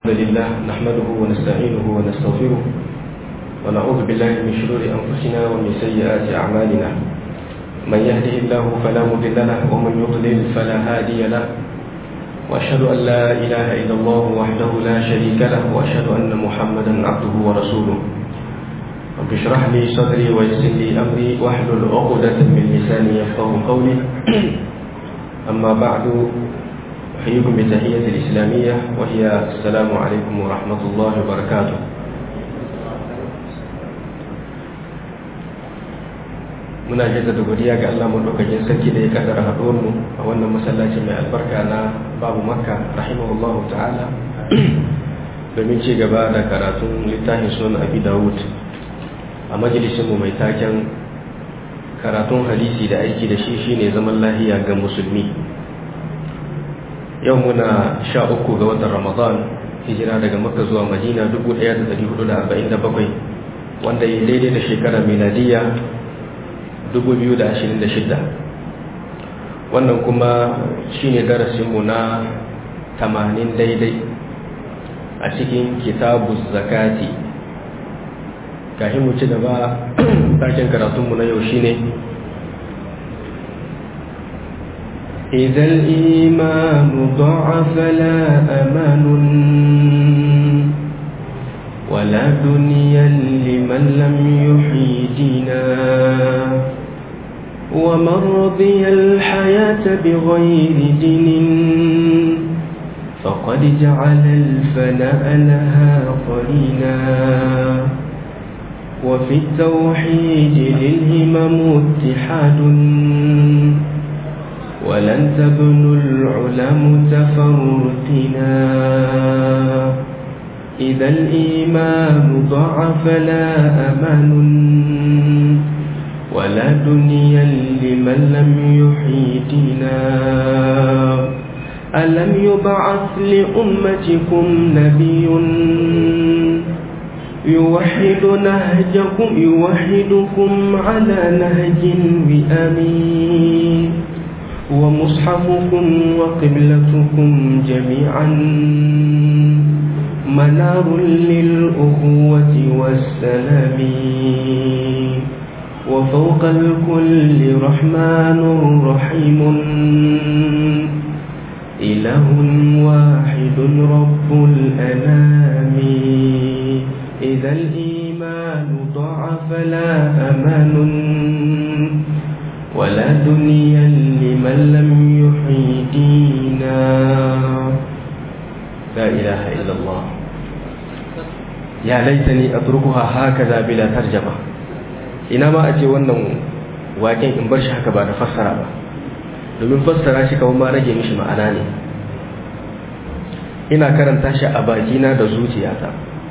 الحمد لله نحمده ونستعينه ونستغفره ونعوذ بالله من شرور أنفسنا ومن سيئات أعمالنا من يهده الله فلا مضل له ومن يضلل فلا هادي له وأشهد أن لا إله إلا الله وحده لا شريك له وأشهد أن محمدا عبده ورسوله رب اشرح لي صدري ويسر لي أمري واحلل عقدة من لساني يفقه قولي أما بعد أحييكم بتحية الإسلامية وهي السلام عليكم ورحمة الله وبركاته muna jaddada godiya ga Allah madaukakin sarki da ya kaddara haɗuwar mu a wannan masallaci mai albarka na babu makka rahimahullahu ta'ala domin ci gaba da karatun littafin sunan abi dawud a majalisin mu mai taken karatun hadisi da aiki da shi shine zaman lahiya ga musulmi yau muna sha uku ga watan ramadan hijira daga makka zuwa madina 1447 wanda ya daidai da shekara miladiya 2026 wannan kuma shine darasinmu na 80 daidai a cikin kitabu zakati kafin mu ci gaba taken karatunmu na yau shine إذا الإيمان ضعف لا أمان ولا دنيا لمن لم يحيي دينا ومن رضي الحياة بغير دين فقد جعل الفناء لها قرينا وفي التوحيد للهمم اتحاد ولن تبنوا العلا متفرقنا إذا الإيمان ضعف لا أمان ولا دنيا لمن لم يحيي دينا ألم يبعث لأمتكم نبي يوحد نهجكم يوحدكم على نهج بأمين ومصحفكم وقبلتكم جميعا منار للأخوة والسلام وفوق الكل رحمن رحيم إله واحد رب الأنام إذا الإيمان ضعف لا أمان ولا دنيا لمن لم يحيي دينا لا إله إلا الله يا ليتني أتركها هكذا بلا ترجمة ina ma a ce wannan waken in bar shi haka ba da fassara ba domin fassara shi kawai ma rage mishi ma'ana ne ina karanta shi a bakina da zuciyata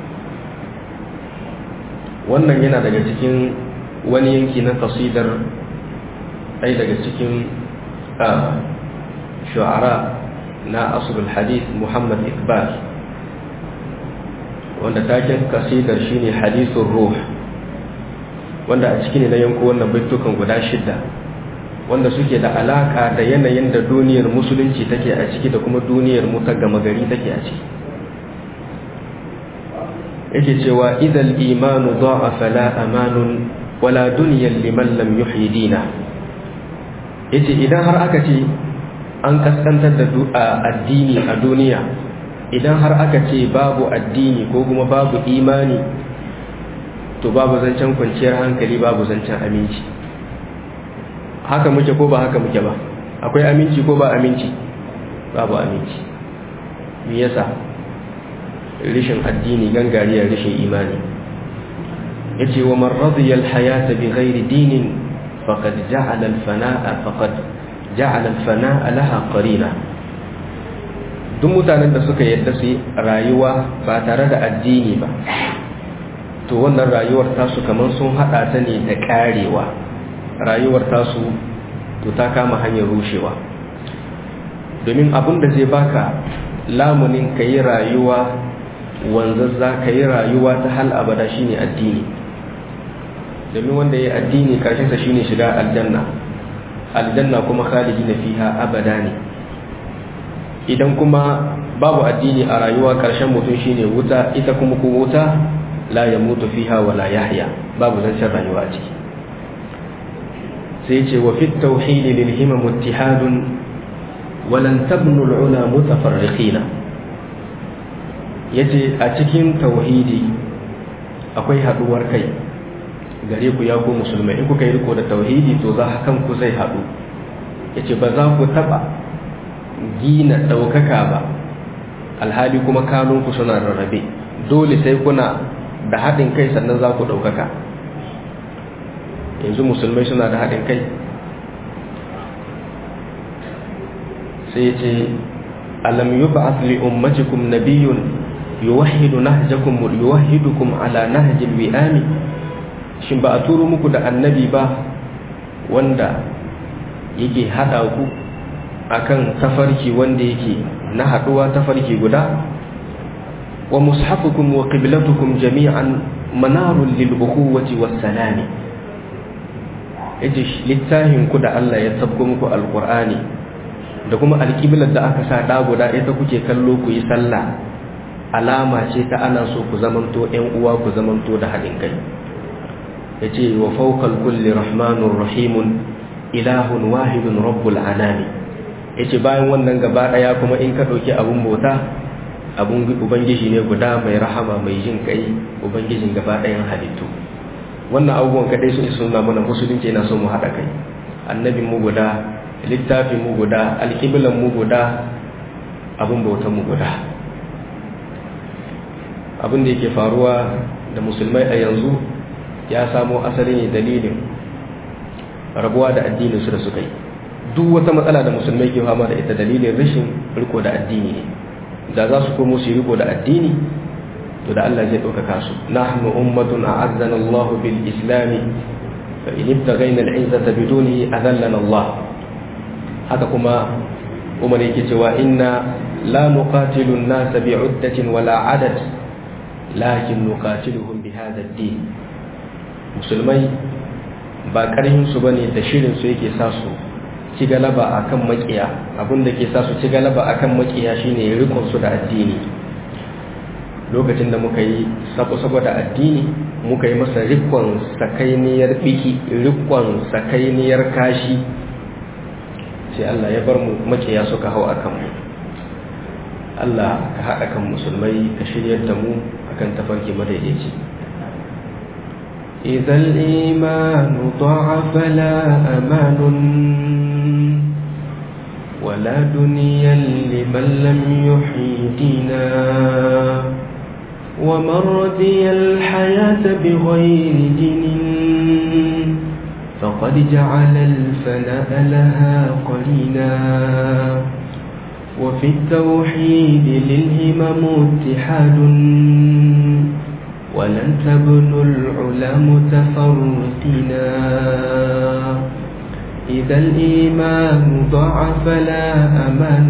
wannan yana daga cikin wani yanki na kasidar ɗaya daga cikin shu'ara na asrul hadith muhammad iqbal wanda taken kasidar shine hadithun ruh wanda a ciki ne na yanko wannan baitukan guda shidda wanda suke da alaka da yanayin da duniyar musulunci take a ciki da kuma duniyar mu ta gama gari take a ciki yake cewa idal imanu da'afa la amanun wala dunyan liman lam yuhyi dina yace idan har aka ce an kaskantar da addini a duniya idan har aka ce babu addini ko kuma babu imani to babu zancen kwanciyar hankali babu zancen aminci haka muke ko ba haka muke ba akwai aminci ko ba aminci babu aminci me yasa rishin addini gangariyar rishin imani yace wa man radiya al-hayata bi ghairi dinin faqad ja'ala al-fana'a faqad ja'ala al-fana'a laha qarina duk mutanen da suka yadda su rayuwa ba tare da addini ba to wannan rayuwar tasu kamar sun hada ta ne da karewa rayuwar tasu to ta kama hanyar rushewa domin abin da zai baka lamunin ka yi rayuwa wanzazza ka yi rayuwa ta hal abada shine addini domin wanda ya yi addini karshensa shine shiga aljanna aljanna kuma khalidi na fiha abada ne idan kuma babu addini a rayuwa ƙarshen mutum shine wuta ita kuma ko wuta la ya mutu fiha wa la yahya babu zancen rayuwa ciki sai ce wa fit tauhid lil himam ittihadun wa lan tabnu al ula mutafarriqina yace a cikin tauhidi akwai haduwar kai gare ku ya ku musulmai in kuka yi riko da tauhidi to za kan ku zai hadu yace ba za ku taba gina daukaka ba alhali kuma kanunku suna rarrabe dole sai kuna da haɗin kai sannan za ku ɗaukaka yanzu musulmai suna da haɗin kai sai ce alam yi ba li ummatikum nabiyun yuwahidu nahjakum yuwahidukum ala nahjil wi'ami shin ba a turo muku da annabi ba wanda yake haɗa ku akan tafarki wanda yake na haɗuwa tafarki guda wa mushafukum wa qiblatukum jami'an manarun lil ukhuwati was salami yace littafin ku da Allah ya tabbo muku alqur'ani da kuma alqiblar da aka sa da guda ita kuke kallo ku yi sallah alama ce ta ana so ku zamanto ƴan uwa ku zamanto da haɗin kai yace wa fawqal kulli rahmanur rahimun ilahun wahidun rabbul anami yace bayan wannan gaba daya kuma in ka dauki abun bauta abun ubangiji ne guda mai rahama mai jin kai ubangijin gaba dayan halittu wannan abubuwan kadai sun suna mana musulunci na so mu hada kai annabin mu guda littafin mu guda alqiblan mu guda abun bautan mu guda abin da yake faruwa da musulmai a yanzu ya samo asali ne dalilin rabuwa da addinin su da suka yi duk wata matsala da musulmai ke fama da ita dalilin rashin riko da addini ne da za su komo su riko da addini to da Allah zai ɗaukaka su nahnu ummatun a'azzana Allah bil islami fa in ibtaghayna al-izzata bidunihi adallana Allah haka kuma Umar yake cewa inna la nuqatilu an-nasa bi'uddatin wala 'adad lakin nuqatiluhum bi hadha ad-din musulmai ba karhin su bane da shirin su yake sa su ci galaba akan makiya abinda ke sa su ci galaba akan makiya shine rikon su da addini lokacin da muka yi sabo-sabo da addini muka yi masa rikon sakainiyar biki rikon sakainiyar kashi sai Allah ya bar mu makiya suka hau akan mu Allah ka haɗa kan musulmai ka shiryar da mu akan tafarki madaidaici إذا الإيمان ضعف لا أمان ولا دنيا لمن لم يحيي دينا ومن رضي الحياة بغير دين فقد جعل الفناء لها قرينا وفي التوحيد للهمم اتحاد ولن تبنوا العلا متفرقنا إذا الإيمان ضعف لا أمان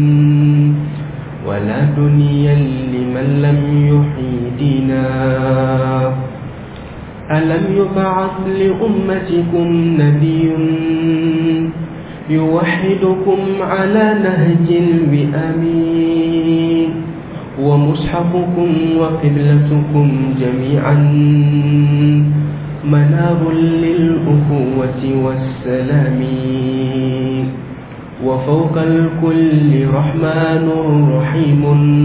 ولا دنيا لمن لم يحيي دينا ألم يبعث لأمتكم نبي يوحدكم على نهج الوئام ومصحفكم وقبلتكم جميعا منار للأخوة والسلام وفوق الكل رحمن رحيم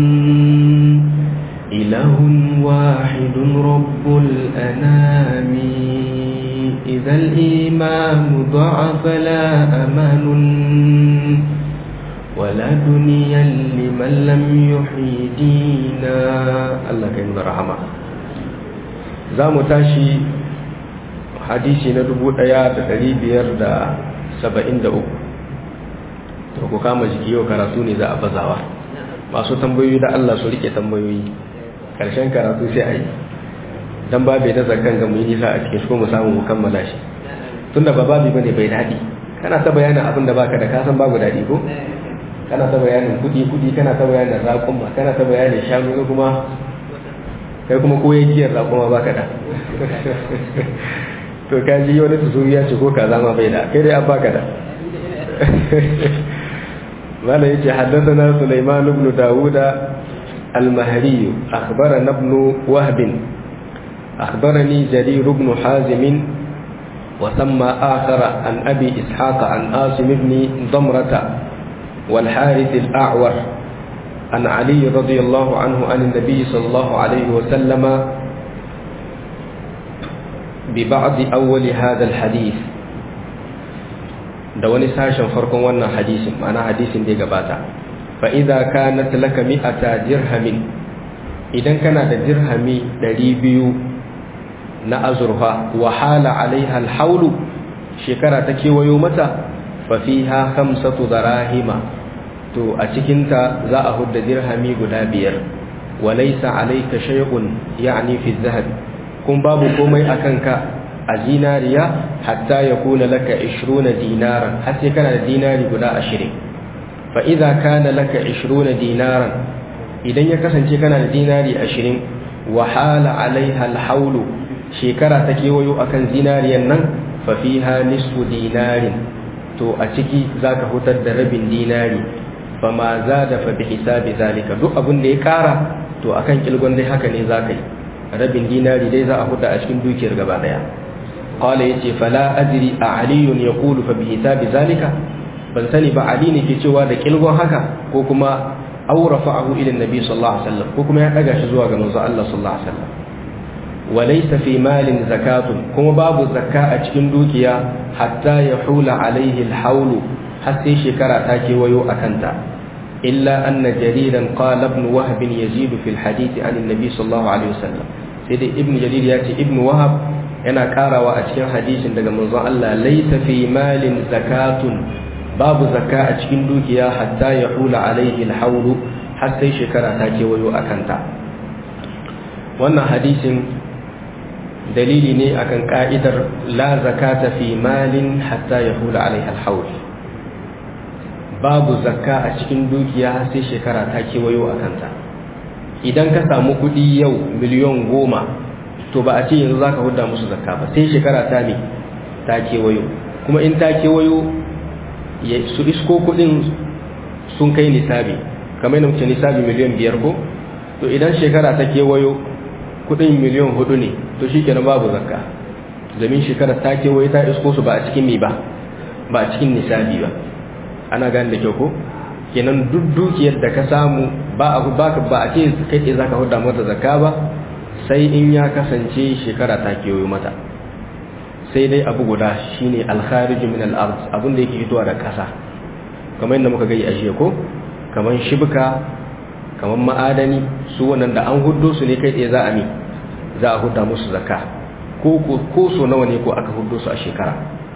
إله واحد رب الأنام إذا الإيمان ضعف لا أمان ولا دنيا لمن لم يحيي دينا Allah kai nuna rahama za mu tashi hadisi na dubu ɗaya da ɗari biyar da saba'in da uku to ku kama jiki yau karatu ne za a bazawa masu tambayoyi da Allah su rike tambayoyi ƙarshen karatu sai a yi don babu na zakan ga mu yi nisa a cikin su mu samu mu kammala shi tunda ba babi bane bai daɗi kana ta bayanin abin da baka da kasan babu daɗi ko kana ta bayanin kudi kudi kana ta bayanin raƙuma kana ta bayanin shanu na kuma kai kuma ko yankiyar raƙuma baka da to ka ji wani tuzo ya ce ko ka zama bai da kai dai an baka da ماذا يجي حدثنا سليمان بن داود المهري أخبرنا ابن وهب أخبرني جرير بن حازم وسمى آخر عن أبي إسحاق عن آسم بن ضمرة والحارث الأعور عن علي رضي الله عنه عن النبي صلى الله عليه وسلم ببعض أول هذا الحديث da wani sashen farkon wannan hadisin ma'ana hadisin da ya gabata fa idza kanat laka mi'ata dirhamin idan kana da dirhami 200 na azurfa wa hala alaiha alhaulu shekara ta kewayo mata fa fiha khamsatu darahima to a cikin ta za a hudda dirhami guda biyar wa laysa alayka shay'un ya'ni fi dhahab kun babu komai akan ka a zinariya hatta ya kuna laka 20 dinaran har sai kana da dinari guda 20 fa idza kana laka 20 dinaran idan ya kasance kana da dinari 20 wa hala alaiha alhawlu shekara ta kewayo akan zinariyan nan fa fiha nisfu dinarin to a ciki zaka hutar da rabin dinari fa ma zada fa bi hisabi zalika duk abin da ya kara to akan kilgon dai haka ne zaka yi rabin dinari dai za a huta a cikin dukiyar gaba daya qala yace fala adri a aliyun yaqulu fa bi hisabi zalika ban sani ba ali ne ke cewa da kilgon haka ko kuma aw rafa'ahu ila annabi sallallahu alaihi wasallam ko kuma ya daga shi zuwa ga manzo Allah sallallahu alaihi wasallam walaysa fi malin zakatun kuma babu zakka a cikin dukiya hatta yahula alaihi alhawlu har sai shekara ta kewayo akanta illa anna jariran qala ibn wahb yazidu fil hadith an annabi sallallahu alaihi wasallam sai dai ibn jarir ya ce ibn wahab yana karawa a cikin hadisin daga manzon Allah laysa fi malin zakatun babu zakka a cikin dukiya hatta ya hula alaihi alhawlu har sai shekara ta kewayo a kanta wannan hadisin dalili ne akan ka'idar la zakata fi malin hatta ya hula alaihi alhawl babu zakka a cikin dukiya har sai shekara ta kewayo a kanta idan ka samu kuɗi yau miliyon goma to ba a ce yanzu za ka huda musu zakka ba sai shekara ta ne ta kewayo kuma in ta kewayo su isko kudin sun kai nisabi kamar yana wuce nisabi miliyan biyar ko to idan shekara ta kewayo kudin miliyan hudu ne to shi kenan babu zakka zamin shekara ta kewayo ta isko su ba a cikin mi ba ba a cikin nisabi ba ana gane da kyau ko kenan duk dukiyar da ka samu ba a ba ba a ce kai tsaye zaka huda mata zakka ba sai in ya kasance shekara ta kewayo mata sai dai abu guda shine alkhariju min al-ard abin da yake fitowa da ƙasa kamar yadda muka gani a jiya ko kamar shibka kamar ma'adani su wannan da an huddo su ne kai tsaye za a mi za a hudda musu zakka ko ko so nawa ne ko aka huddo su a shekara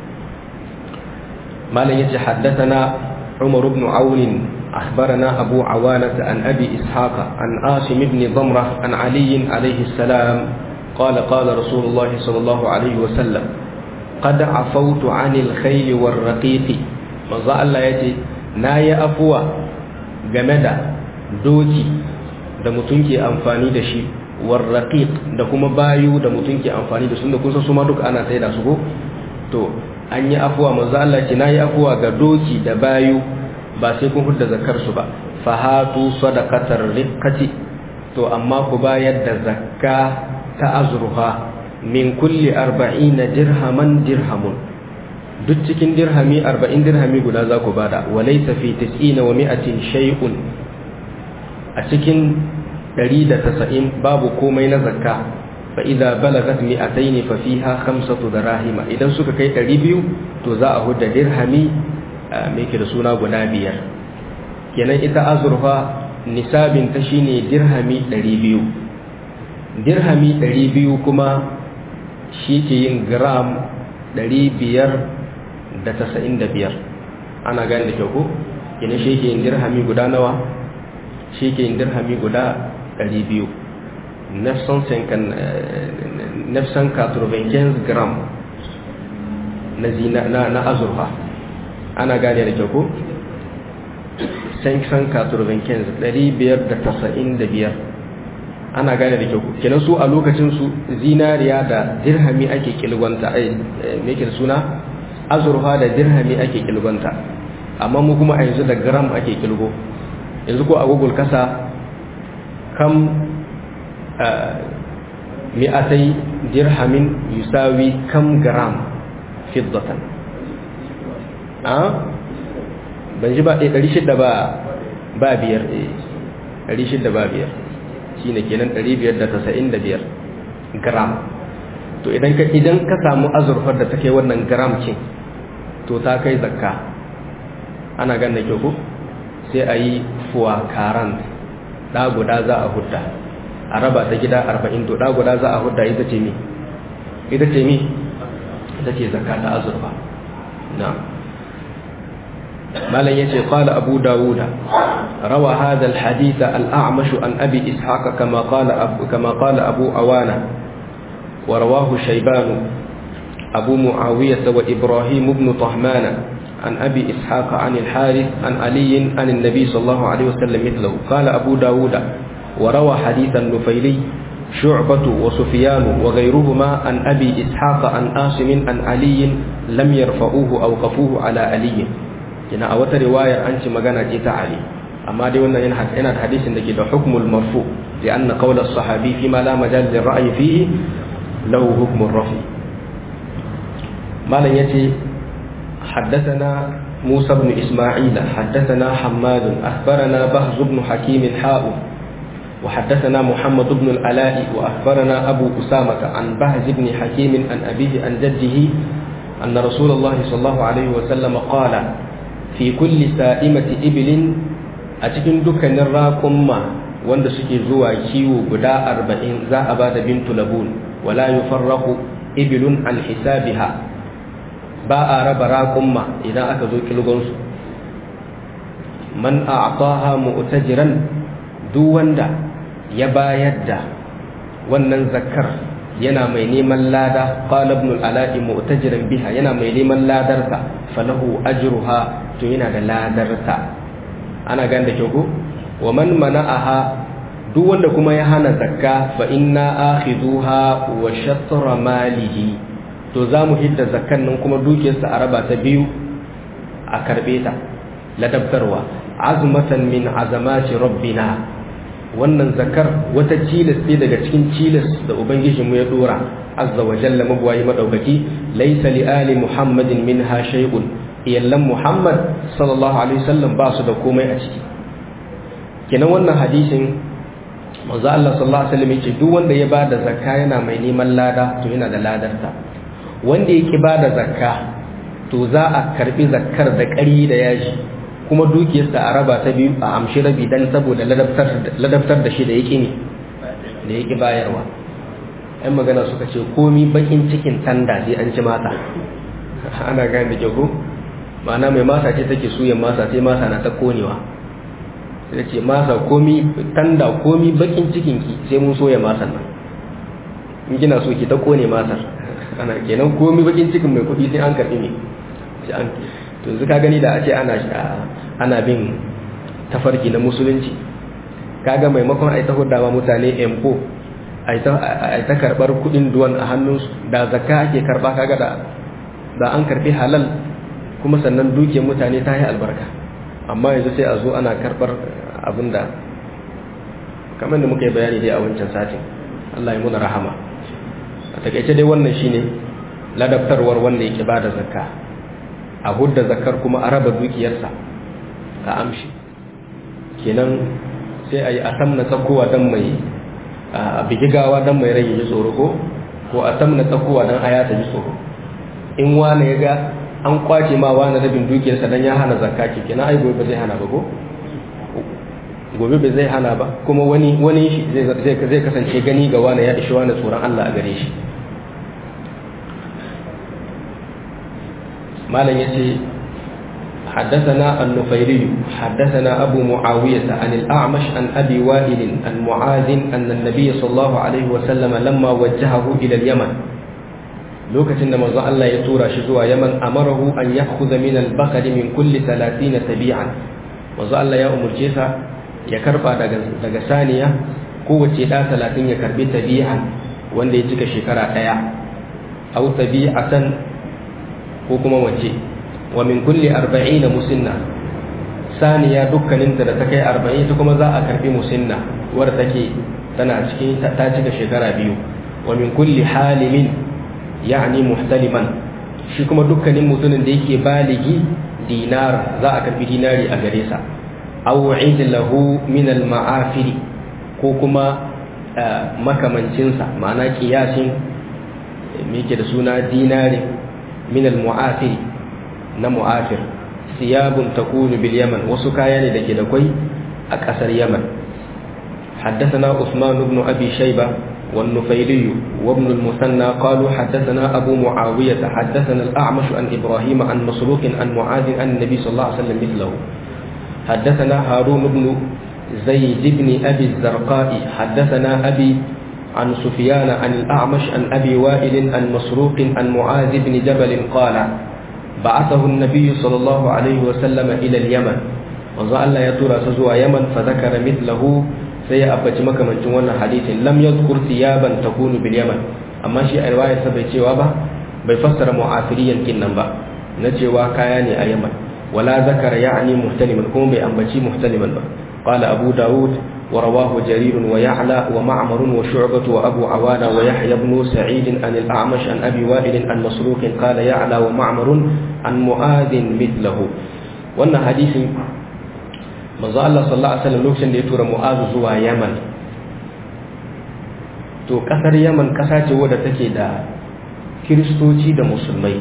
malam yace haddathana عمر بن عون أخبرنا أبو عوانة عن أبي إسحاق عن آسم بن ضمرة عن علي عليه السلام قال قال رسول الله صلى الله عليه وسلم قد عفوت عن الخيل والرقيق manzo Allah ya ce na yi afuwa game da doki da mutum ke amfani da shi warraqiq da kuma bayu da mutum ke amfani da su da kusa su ma duk ana sai da su ko to an yi afuwa manzo Allah ce na yi afuwa ga doki da bayu ba sai kun hudda zakar su ba fahatu sadaqatar riqati to amma ku bayar da zakka ta azruha min kulli arba'ina dirhaman dirhamun duk cikin dirhami arba'in dirhami guda za ku bada walaysa fi tis'ina wa mi'atin shay'un a cikin ɗari da tasa'in babu komai na zakka fa idza balagat mi'atayn fa fiha khamsatu darahima idan suka kai ɗari biyu to za a hudda dirhami me ke da suna guda biyar kenan ita azurfa nisabin ta shine dirhami ɗari biyu dirhami ɗari biyu kuma shi ke yin gram ɗari biyar da tasa'in da biyar ana gani da kyau ko kenan shi ke yin dirhami guda nawa shi ke yin dirhami guda ɗari biyu nefsan katurbankin gram na azurfa ana gane da kyau ko sanction katurbankin ɗari biyar da tasa'in da biyar ana gane da kyau kenan su a lokacin su zinariya da dirhami ake kilgonta ai me ke suna azurfa da dirhami ake kilgonta amma mu kuma a yanzu da gram ake kilgo yanzu ko a google kasa kam mi'atai dirhamin yusawi kam gram fiddatan a ban ji ba ɗaya ɗari shidda ba ba biyar ɗari shidda ba biyar shi ne kenan ɗari biyar da tasa'in da biyar gram to idan ka idan ka samu azurfar da ta kai wannan gram cin to ta kai zakka ana gan da kyau ko sai a yi fuwa karan ɗa guda za a hudda a raba ta gida arba'in to ɗa guda za a hudda ita ce mi ita ce mi ita ce zakka ta azurfa na malam yace qala abu dawuda rawa hadha alhadith al-a'mash an abi ishaq kama qala abu kama qala abu awana ورواه شيبان أبو معاوية وإبراهيم بن طهمان عن أبي إسحاق عن الحارث عن علي عن النبي صلى الله عليه وسلم مثله قال أبو داود وروى حديث النفيلي شعبة وسفيان وغيرهما عن أبي إسحاق عن آسم عن علي لم يرفعوه أو قفوه على علي هنا أوت رواية أنت مغانا جيت علي أما دي وانا هنا الحديث عندك ده حكم المرفوع لأن قول الصحابي فيما لا مجال للرأي فيه له حكم الرفع ما لن يتي حدثنا موسى بن إسماعيل حدثنا حماد أخبرنا بهز بن حكيم حاء وحدثنا محمد بن الألاء وأخبرنا أبو أسامة عن بهز بن حكيم عن أبيه عن جده أن رسول الله صلى الله عليه وسلم قال في كل سائمة إبل أتكن دكان الراكم wanda suke zuwa kiwo guda arba'in za a ba da bintu labun wala yufarraqu ibilun an hisabiha ba a raba raƙumma idan aka zo kilgonsu man a'taha mu'tajiran duk wanda ya bayar da wannan zakar yana mai neman lada qala ibn al-ala'i mu'tajiran biha yana mai neman ladarta falahu ajruha to yana da ladarta ana ganda kyau ko wa man mana'aha duk wanda kuma ya hana zakka fa inna akhidhuha wa shatra malihi to za mu hidda zakkan nan kuma dukiyarsa a raba ta biyu a karbe ta ladabtarwa azmatan min azamati rabbina wannan zakar wata cilas ce daga cikin cilas da ubangijinmu ya dora azza wa jalla mabwayi madaukaki laysa li ali muhammadin minha shay'un iyallan muhammad sallallahu alaihi wasallam ba su da komai a ciki kenan wannan hadisin manzo Allah sallallahu alaihi wasallam yace duk wanda ya bada zakka yana mai neman lada to yana da ladarta wanda yake bada zakka to za a karbi zakkar da ƙari da yaji kuma dukiyarsa a raba ta biyu a amshi rabi dan saboda ladabtar da shi da yake ne da yake bayarwa ɗan magana suka ce komi bakin cikin tanda sai an ci mata ana gane da jago ma'ana mai masa ce take suyan masa sai masa na ta konewa sai ce masa komi tanda komi bakin cikinki sai mun soya masan nan in kina so ki ta kone masar ana kenan komi bakin cikin mai kuɗi sai an karɓi ne sai an to yanzu ka gani da a ce ana ana bin tafarki na musulunci kaga maimakon a yi ta hudawa mutane empo a yi ta karɓar kuɗin duwan a hannunsu da zakka ake karɓa kaga da da an karɓi halal kuma sannan dukiyar mutane ta yi albarka amma yanzu sai a zo ana karɓar abin da kamar da muka yi bayani dai a wancan satin Allah ya muna rahama a takaice dai wannan shine ladabtarwar wanda yake bada zakka a hudda zakar kuma a raba dukiyarsa a amshi kenan sai a yi a tamna tsakowa don mai a bigigawa don mai rage ji tsoro ko ko a tamna tsakowa don aya ta ji tsoro in wane ya ga an kwace ma wani rabin dukiyarsa don ya hana zakka ke kenan ai gobe ba zai hana ba ko gobe ba zai hana ba kuma wani wani shi zai kasance gani ga wani ya ishi wani tsoron Allah a gare shi malam yace حدثنا النفيري حدثنا أبو معاوية عن الأعمش عن أبي وائل عن معاذ أن النبي صلى الله عليه وسلم لما وجهه إلى اليمن لوكة إنما الله يتورى شزوى يمن أمره أن يأخذ من البقر من كل ثلاثين تبيعا وزال الله يا أمر جيسا يكربا دقى ثانية قوة لا ثلاثين يكربي تبيعا وان يتك شكرا تيا أو تبيعة ko kuma wace wa min kulli arba'ina musinna saniya dukkaninta da ta kai arba'in ta kuma za a karbi musinna wadda take tana cikin ta cika shekara biyu wa min kulli halimin ya'ni muhtaliman shi kuma dukkanin mutumin da yake baligi dinar za a karbi dinari a gare sa aw lahu min al ma'afiri ko kuma makamancinsa ma'ana kiyasin me yake da suna dinari min al mu'afiri na mu'afir siyabun takunu bil yaman wasu kaya ne dake da kwai a kasar yaman حدثنا عثمان بن أبي شيبة والنفيلي وابن المثنى قالوا حدثنا أبو معاوية حدثنا الأعمش عن إبراهيم عن مسروق عن معاذ عن النبي صلى الله عليه وسلم مثله حدثنا هارون بن زيد بن أبي الزرقاء حدثنا أبي عن سفيان عن الأعمش عن أبي وائل عن مسروق عن معاذ بن جبل قال بعثه النبي صلى الله عليه وسلم إلى اليمن وظل يترى سزوى يمن فذكر مثله sai ya abbaci makamancin wannan hadisin lam yadhkur thiyaban takunu bil yaman amma shi a riwayar sa bai cewa ba bai fassara mu'afiriyan kin nan ba na cewa kaya ne a yaman wala zakara ya'ni muhtaliman kuma bai ambaci muhtaliman ba qala abu daud wa rawahu jarir wa ya'la wa ma'mar wa shu'bah wa abu awana wa yahya ibn sa'id an al-a'mash an abi wa'il an masruq qala ya'la wa ma'mar an mu'adh mithlahu wannan hadisin manzo Allah sallallahu alaihi wasallam lokacin da ya tura Mu'azu zuwa Yaman to kasar Yaman kasa ce wadda take da kiristoci da musulmai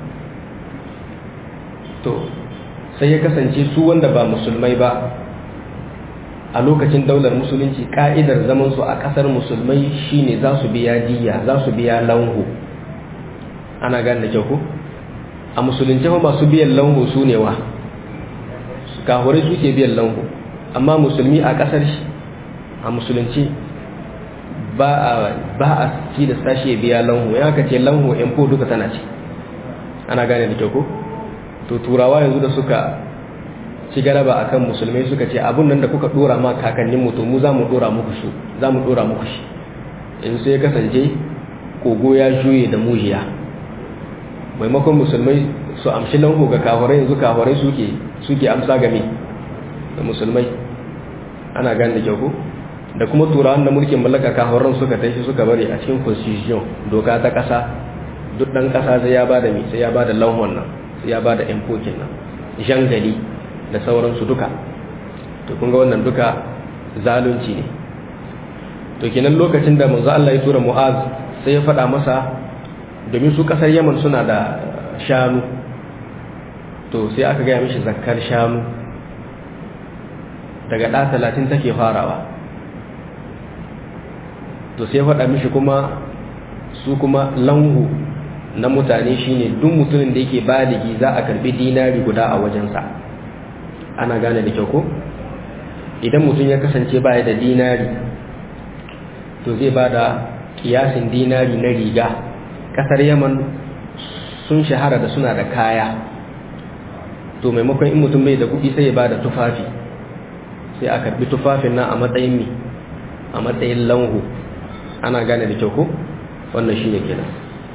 to sai ya kasance su wanda ba musulmai ba a lokacin daular musulunci ka'idar zaman su a kasar musulmai shine za su biya diya za su biya lanhu ana gane da kyau ko a musulunci ba masu biyan lanhu su ne wa kahurai suke biyan lanhu amma musulmi a kasar shi a musulunci ba a ci da sashi ya biya lanhu ya ka ce lanhu info duka tana ci ana gane da kyau ko to turawa yanzu da suka ci galaba akan musulmai suka ce abun nan da kuka dora ma kakanninmu to mu za mu dora muku su za mu dora muku shi in sai kasance kogo ya juye da mujiya maimakon musulmai su amshi lanho ga kahurai yanzu kahurai suke suke amsa game da musulmai ana gane da kyau ko da kuma turawan da mulkin mallaka kahuran suka tashi suka bari a cikin constitution doka ta kasa duk dan kasa sai ya bada mi sai ya bada lanhon nan sai ya bada impokin nan jangali da sauransu duka to kun ga wannan duka zalunci ne to kenan lokacin da manzo Allah ya tura Mu'az sai ya faɗa masa domin su kasar Yaman suna da shanu to sai aka gaya mishi zakkar shanu daga ɗa talatin take farawa to sai faɗa mishi kuma su kuma lanhu na mutane shine duk mutumin da yake baligi za a karbi dinari guda a wajensa ana gane da kyau ko idan mutum ya kasance baya da dinari to zai ba da kiyasin dinari na riga ƙasar yaman sun shahara da suna da kaya to maimakon in mutum bai da kuɗi sai ya ba da tufafi sai a karbi tufafin nan a matsayin mi a matsayin lanhu ana gane da kyau ko wannan shine kenan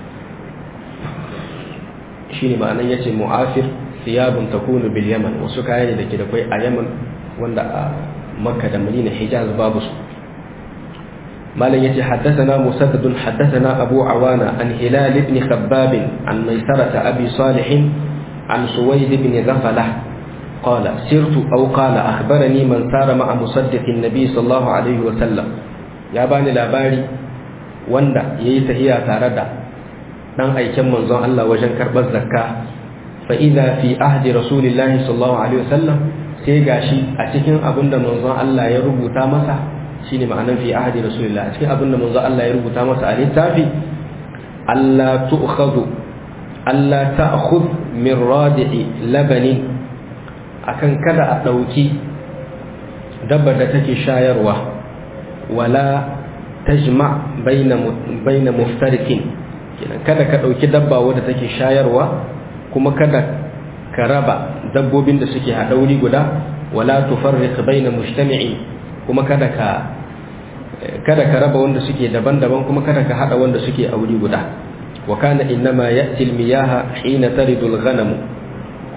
shine ma'anan yace mu'afir thiyabun takunu bil yaman wasu kaya ne dake da kai a yaman wanda a makka da madina hijaz babu su malam yace haddathana musaddad haddathana abu awana an hilal ibn khabbab an maisarah abi salih an suwaid ibn ghafala قال سرت أو قال أخبرني من سار مع مصدق النبي صلى الله عليه وسلم ya bani labari wanda ya yi tahiya tare da ɗan aiken manzon Allah wajen karɓar zakka fa idza fi ahdi rasulillahi sallallahu alaihi wasallam sai gashi a cikin abin da manzon Allah ya rubuta masa shine ma'anar fi ahdi rasulillah a cikin abin da manzon Allah ya rubuta masa a littafi Allah tu'khadhu Allah ta'khudh min radi'i labani akan kada a ɗauki dabbar da take shayarwa wala tajma baina baina muftarikin kenan kada ka dauki dabba wadda take shayarwa kuma kada ka raba dabbobin da suke hadauri guda wala tufarriq baina mujtami'in kuma kada ka kada ka raba wanda suke daban-daban kuma kada ka hada wanda suke auri guda wa kana innama ya'ti al-miyaha hina taridu al-ghanam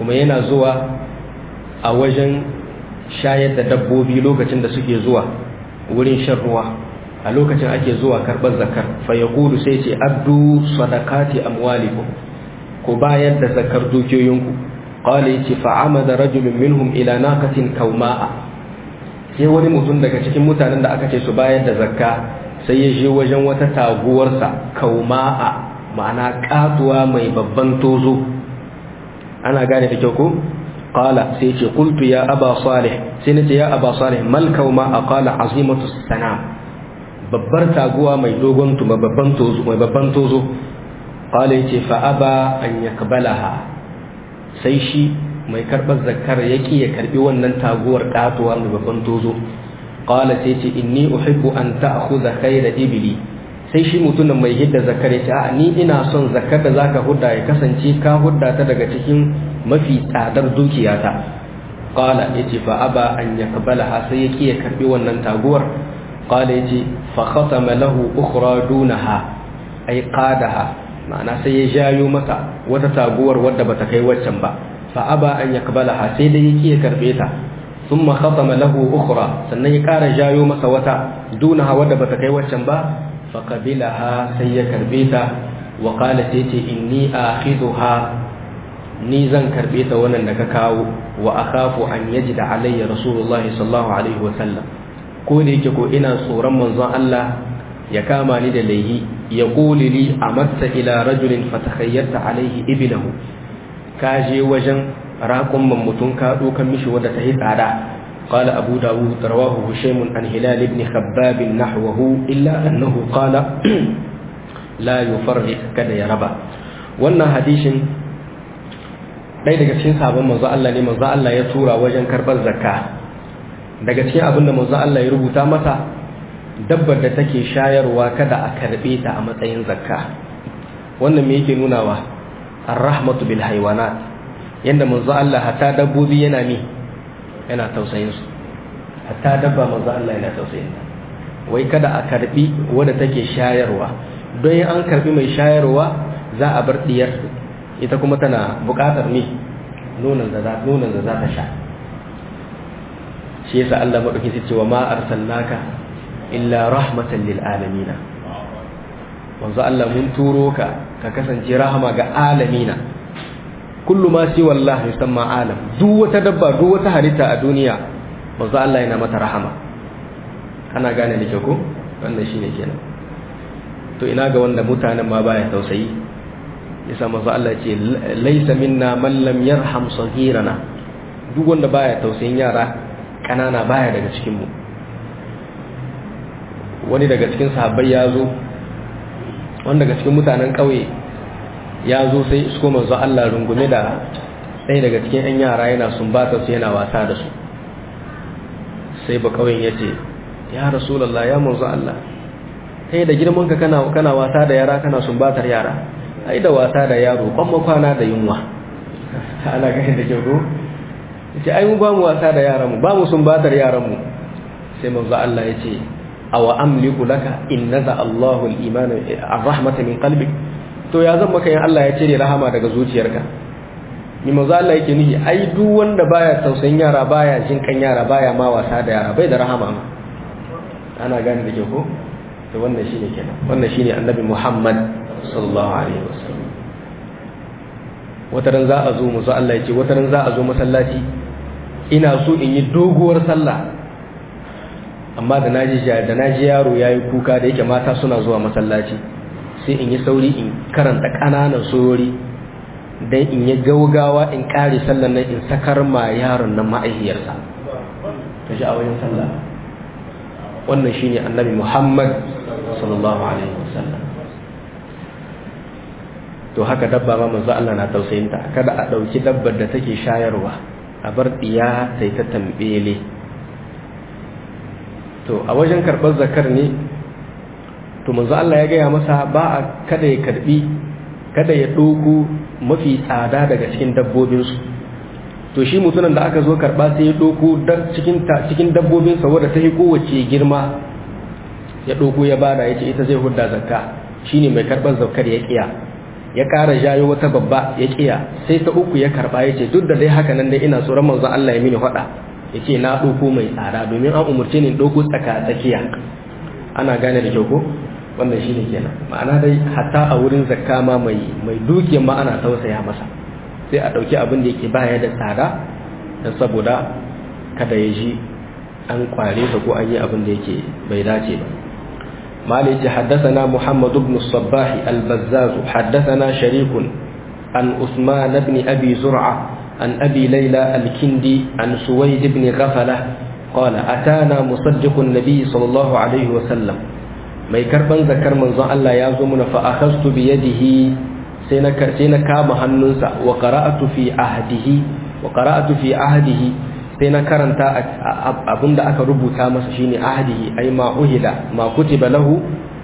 kuma yana zuwa a wajen shayar da dabbobi lokacin da suke zuwa wurin shan ruwa a lokacin ake zuwa karɓar zakar fa ya sai ce addu sadakati amwalikum ku bayar da zakar dukiyoyinku qala yace fa amada rajulun minhum ila naqatin kauma'a sai wani mutum daga cikin mutanen da aka ce su bayar da zakka sai ya je wajen wata taguwarsa kauma'a ma'ana katuwa mai babban tozo ana gane da kyau ko qala sai ce qultu ya aba salih sai nace ya aba salih mal kauma'a qala azimatu sanam babbar taguwa mai dogon tuma babban tozo mai babban tozo qala yace fa aba an yakbalaha sai shi mai karbar zakkar yaki ya karbi wannan taguwar katuwa mai babban tozo qala sai ce inni uhibbu an ta'khudha khayra ibli sai shi mutumin mai hidda zakkar yace a ni ina son zakkar da zaka hudda ya kasance ka hudda ta daga cikin mafi tsadar dukiyata qala yace fa aba an yakbalaha sai yaki ya karbi wannan taguwar qala yace fa khatama lahu ukhra dunaha ay qadaha ma'ana sai ya jayo masa wata taguwar wadda bata kai waccan ba fa aba an yakbalaha sai dai yake ya karbe ta thumma khatama lahu ukhra sannan ya kara jayo masa wata dunaha wadda bata kai waccan ba fa qabilaha sai ya karbe ta wa qala sai ce inni akhidha ni zan karbe ta wannan da ka kawo wa akhafu an yajida alayya rasulullahi sallallahu alaihi wa sallam ko da yake ko ina tsoron manzon Allah ya kama ni da laihi ya ƙuli li a matsa ila rajulin fatakhayyarta alaihi ibilahu ka je wajen raƙon mutum ka ɗokan mishi wadda ta yi tsada قال أبو داود رواه هشيم عن هلال بن خباب نحوه إلا أنه قال لا يفرق كذا يا ربا wannan hadishin ɗaya daga cikin sabon manzo Allah ne manzo Allah ya tura wajen karɓar zakka daga cikin abin da manzo Allah ya rubuta masa dabbar da take shayarwa kada a karbe ta a matsayin zakka wannan me yake nunawa ar-rahmatu bil haywanat yanda manzo Allah hatta dabbobi yana ni yana tausayin su hatta dabba manzo Allah yana tausayin ta wai kada a karbi wanda take shayarwa don an karbi mai shayarwa za a bar diyar ita kuma tana bukatar ni nonon da za nonon da za ta sha shi yasa Allah madauki sai ce wa ma arsalnaka illa rahmatan lil alamina wanzu Allah mun turo ka ka kasance rahama ga alamina kullu ma si wallahi yusamma alam duk wata dabba duk wata halitta a duniya wanzu Allah yana mata rahama ana gane da ko wannan shine kenan to ina ga wanda mutanen ma baya tausayi yasa manzo Allah ce laysa minna man lam yarham saghirana duk wanda baya tausayin yara kanana baya daga cikin mu wani daga cikin sahabbai ya zo wani daga cikin mutanen ƙauye ya zo sai isko manzo Allah rungume da ɗaya daga cikin 'yan yara yana sumbata su yana wasa da su sai ba ƙauyen ya ce ya rasulallah ya manzo Allah kai da girman ka kana kana wasa da yara kana sumbatar yara ai da wasa da yaro kwan kwana da yunwa ana gani da kyau ko ce ai mu ba mu wasa da yaran mu ba mu sumbatar yaran mu sai manzo Allah ya ce awa amliku laka in naza Allahu al-iman ar-rahmata min qalbik to ya zan maka yin Allah ya cire rahama daga zuciyarka ni manzo Allah yake nihi ai duk wanda baya tausayin yara baya jin kan yara baya ma wasa da yara bai da rahama ma ana gane da ke ko to wannan shine kenan wannan shine annabi Muhammad sallallahu alaihi wasallam wataran za a zo musu Allah ya ce wataran za a zo masallaci ina so in yi doguwar sallah amma da naji da naji yaro yayi kuka da yake mata suna zuwa masallaci sai in yi sauri in karanta kananan surori dan in yi gaugawa in kare sallan nan in sakar ma yaron nan ma'aihiyarsa ta ji a wajen sallah wannan shine annabi Muhammad sallallahu alaihi wasallam to haka dabba ma manzo Allah na tausayinta kada a dauki dabbar da take shayarwa a bar diya sai ta tambele to a wajen karɓar zakar ne to manzo Allah ya gaya masa ba a kada ya karbi kada ya ɗauko mafi tsada daga cikin dabbobinsu to shi mutumin da aka zo karɓa sai ya ɗauko cikin cikin dabbobinsa wadda ta yi kowace girma ya ɗauko ya bada ya ce ita zai hudda zakka shine mai karɓar zakkar ya kiya ya ƙara jayo wata babba ya kiya sai ta uku ya karba ya ce duk da dai haka nan dai ina tsoron manzon Allah ya mini faɗa ya ce na ɗauko mai tsada domin an umarce ni ɗauko tsaka tsakiya ana gane da kyau ko wannan shi ne kenan ma'ana dai hatta a wurin zakka ma mai mai dukiyar ma ana tausaya masa sai a ɗauki abin da yake baya da tsada don saboda kada ya ji an kware sa ko an yi abin da yake bai dace ba مالك حدثنا محمد بن الصباح البزاز حدثنا شريك عن عثمان بن أبي زرعة عن أبي ليلى الكندي عن سويد بن غفلة قال أتانا مصدق النبي صلى الله عليه وسلم mai karban zakar manzon Allah ya zo muna fa akhastu bi yadihi sai na sai na kama hannunsa wa qara'atu fi ahdihi wa qara'atu fi ahdihi sai na karanta abinda aka rubuta masa shine ahdihi ay ma uhila ma kutiba lahu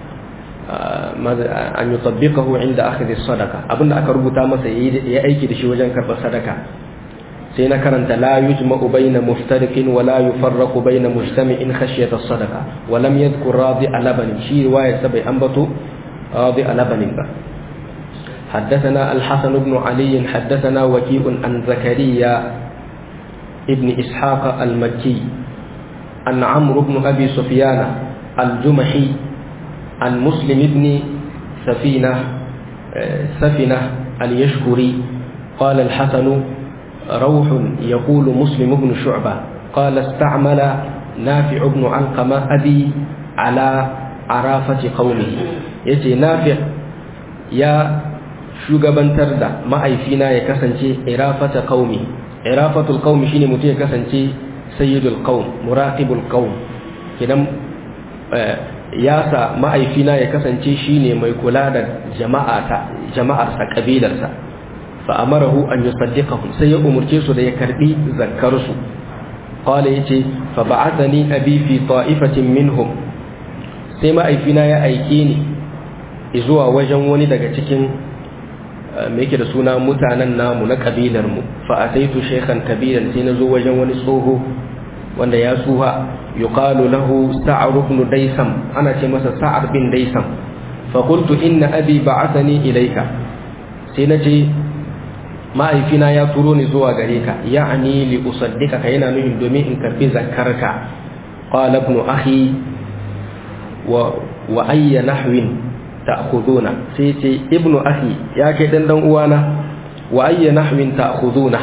an yutabbiqahu inda akhdhi sadaqa abinda aka rubuta masa ya aiki da shi wajen karɓar sadaka sai na karanta la yujma'u bayna muftariqin wa la yufarraqu bayna mujtami'in khashyata as-sadaqa wa lam yadhkur radi alaban shi riwaya sabai ambato radi alaban ba حدثنا الحسن بن علي حدثنا وكيء عن زكريا ابن إسحاق المكي عن عمرو بن أبي سفيان الجمحي عن مسلم بن سفينة سفنة اليشكري قال الحسن روح يقول مسلم بن شعبة قال استعمل نافع بن علقمة أبي على عرافة قومه يتي نافع يا shugabantar da ma'aifina ya kasance irafata qaumi irafatul qaumi shine mutum ya kasance sayyidul qaum muraqibul qaum kidan ya sa ma'aifina ya kasance shine mai kula da jama'ata jama'arsa kabilarsa fa amarahu an yusaddiqahum sai ya umurce su da ya karbi zakkar su qala yace fa ba'athani abi fi ta'ifatin minhum sai ma'aifina ya aike ni zuwa wajen wani daga cikin me yake da suna mutanen namu na kabilar mu fa ataitu shaykhan kabiran sai nazo wajen wani tsoho wanda ya suha yuqalu lahu sa'ar ibn daysam ana ce masa sa'ar bin daysam fa qultu inna abi ba'athani ilayka sai nace ma'aifina ya turo ni zuwa gare ka ya'ani li usaddika yana nufin domin in karbi zakarka qala ibn akhi wa wa ayya nahwin ta'khuduna sai ce ibnu akhi ya kai dan dan uwana wa ayya nahwin ta'khuduna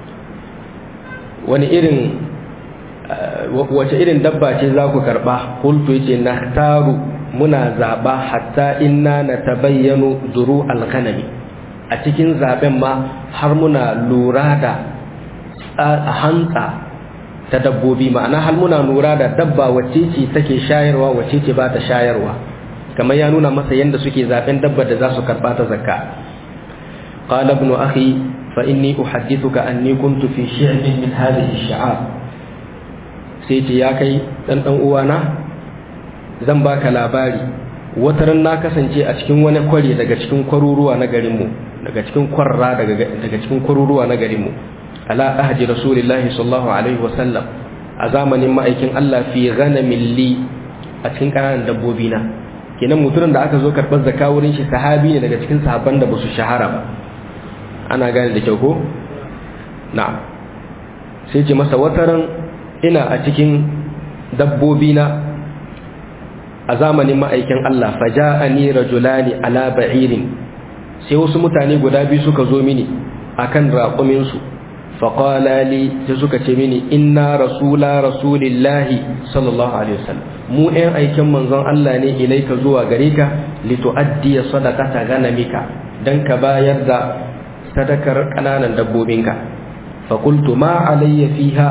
wani irin wace irin dabba ce za ku karba qultu yace nahtaru muna zaba hatta inna natabayyanu duru al-ghanami a cikin zaben ma har muna lura da hantsa ta dabbobi ma'ana har muna lura da dabba wacce ce take shayarwa wacce ce ba ta shayarwa kamar ya nuna masa yadda suke zaben dabbar da za su karba ta zakka qala ibn akhi fa inni uhaddithuka anni kuntu fi shi'bin min hadhihi ash-shi'ab sai ce ya kai dan dan uwana zan baka labari wataran na kasance a cikin wani kwari daga cikin kwaruruwa na garin mu daga cikin kwarra daga daga cikin kwaruruwa na garin mu ala ahdi rasulillahi sallallahu alaihi wasallam a zamanin ma'aikin Allah fi ghanamin li a cikin ƙananan dabbobi na kenan mutumin da aka zo karɓar zakka wurin shi sahabi ne daga cikin sahabban da ba su shahara ba ana gane da kyau ko na'am sai ce masa wataran ina a cikin dabbobi na a zamanin ma'aikin Allah faja'ani rajulani ala ba'irin sai wasu mutane guda biyu suka zo mini akan raƙumin su faqala li sai suka ce mini inna rasula rasulillahi sallallahu alaihi wasallam mu ɗayan aikin manzon Allah ne ilaika zuwa gare ka litu'addi sadaqata ganamika dan ka bayar da sadakar kananan dabbobinka fa qultu ma alayya fiha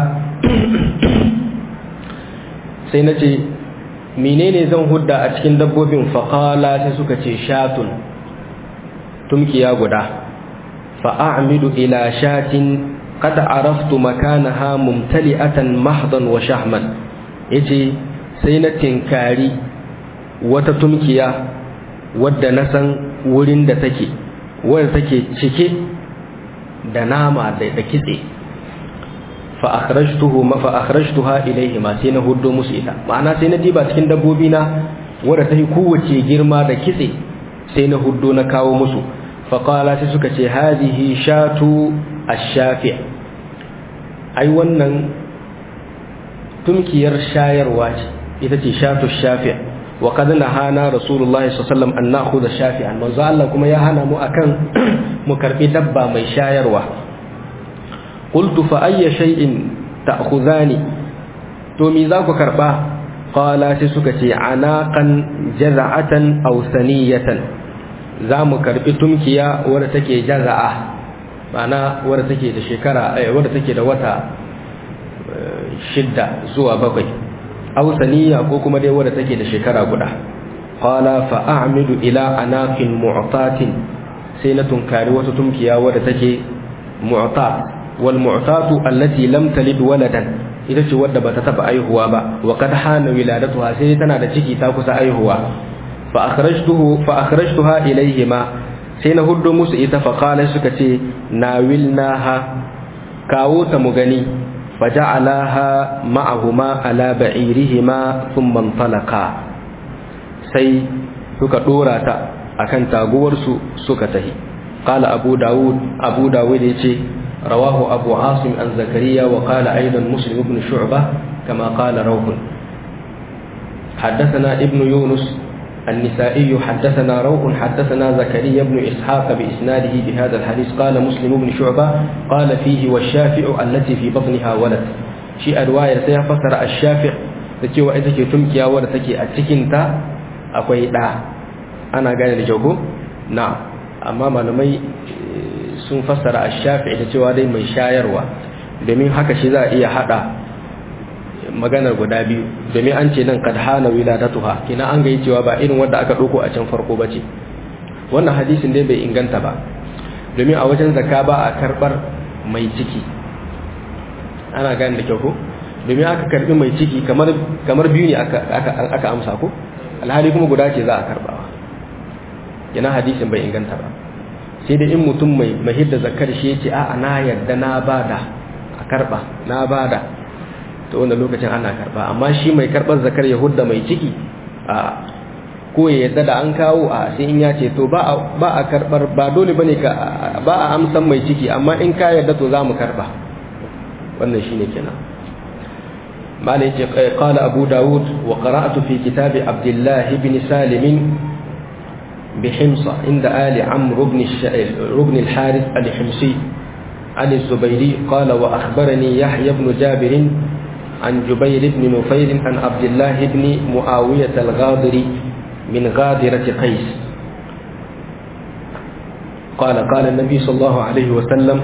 sai nace menene zan hudda a cikin dabbobin fa qala sai suka ce shatun tumkiya guda fa a'midu ila shatin qad araftu makanaha mumtali'atan mahdan wa shahman yace sai na tinkari wata tumkiya wadda na san wurin da take wadda take cike da nama da kitse fa akhrajtuhu ma fa akhrajtuha ilayhi ma sai na huddo musu ita ma'ana sai na diba cikin dabbobi na wadda ta yi kowace girma da kitse sai na huddo na kawo musu faƙala sai suka ce hadihi shatu ash-shafi ai wannan tumkiyar shayarwa ce ita ce shatu shafi wa kad nahana rasulullahi sallallahu alaihi wasallam an nakhudha shafi'an manzo Allah kuma ya hana mu akan mu karbi dabba mai shayarwa qultu fa ayya shay'in ta'khudhani to me za ku karba qala sai suka ce anaqan jaza'atan aw saniyatan za mu karbi tumkiya wadda take jaza'a ma'ana wadda take da shekara wadda take da wata shidda zuwa bakwai aw saniya ko kuma dai wadda take da shekara guda qala fa a'midu ila anaqin mu'tatin sai na tunkari wata tumkiya wadda take mu'tat wal mu'tatu allati lam talid waladan ita ce wadda bata taba aihuwa ba wa kad hana wiladatuha sai tana da ciki ta kusa aihuwa fa akhrajtuhu fa akhrajtuha ilayhima sai na huddo musu ita fa qala suka ce nawilnaha kawo ta mu gani faja'alaha ma'ahuma ala ba'irihima thumma intalaqa sai suka dora ta akan taguwar su suka tahi qala abu daud abu daud yace rawahu abu asim an zakariya wa qala aidan muslim ibn shu'bah kama qala rawh حدثنا ابن يونس النسائي حدثنا روح حدثنا زكريا بن إسحاق بإسناده بهذا الحديث قال مسلم بن شعبة قال فيه والشافع التي في بطنها ولد شيء الرواية سيفسر الشافع تكي وإذا تمكي ولد تكي أتكنت أكوي دا أنا قال لجوكو نعم أما malamai sun fassara ash-shafi da cewa dai mai shayarwa domin haka shi za a iya hada maganar guda biyu domin an ce nan kad hana wiladatuha kina an ga cewa ba irin wanda aka dauko a can farko bace wannan hadisin dai bai inganta ba domin a wajen zakka ba a karbar mai ciki ana gane da kyau ko domin aka karbi mai ciki kamar kamar biyu ne aka aka aka amsa ko alhali kuma guda ce za a karbawa kina hadisin bai inganta ba sai dai in mutum mai mahidda zakkar shi yace a'a na yarda na bada a karba na bada to wanda lokacin ana karba amma shi mai karbar zakar yahudda mai ciki a ko ya yadda da an kawo a sai in ya ce to ba a karbar ba dole bane ka ba a amsan mai ciki amma in ka yadda to za mu karba wannan shine kenan malai ce qala abu daud wa qara'tu fi kitab abdullah ibn salim بحمص عند آل عمرو بن بن الحارث الحمصي عن الزبيري قال وأخبرني يحيى بن جابر عن جبير بن نفير عن عبد الله بن معاوية الغاضري من غادرة قيس قال قال النبي صلى الله عليه وسلم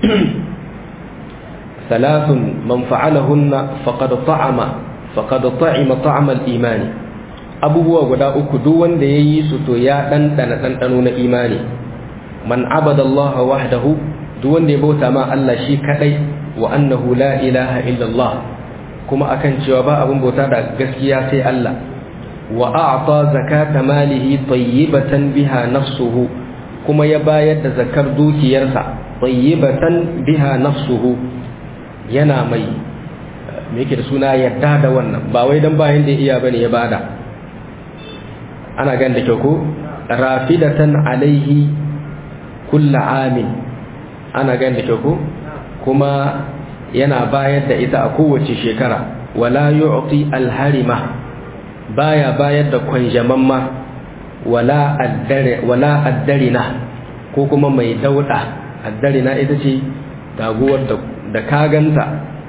ثلاث من فعلهن فقد طعم فقد طعم طعم الإيمان abubuwa guda uku duk wanda ya yi su to ya ɗanɗana ɗanɗano na imani man abada Allah wahdahu duk wanda ya bauta ma Allah shi kaɗai wa annahu la ilaha illallah kuma akan cewa ba abin bauta da gaskiya sai Allah wa a'ta zakata malihi tayyibatan biha nafsuhu kuma ya bayar da zakar dukiyarsa tayyibatan biha nafsuhu yana mai me yake da suna yadda da wannan ba wai dan bayan da iya bane ya bada ana gan da kyau ko rafidatan alaihi kullu amin ana gan da kyau ko kuma yana bayar da ita a kowace shekara wala yu'ti alharima baya bayar da kwanjamamma wala addare wala addarina ko kuma mai dauda addarina ita ce taguwar da da kaganta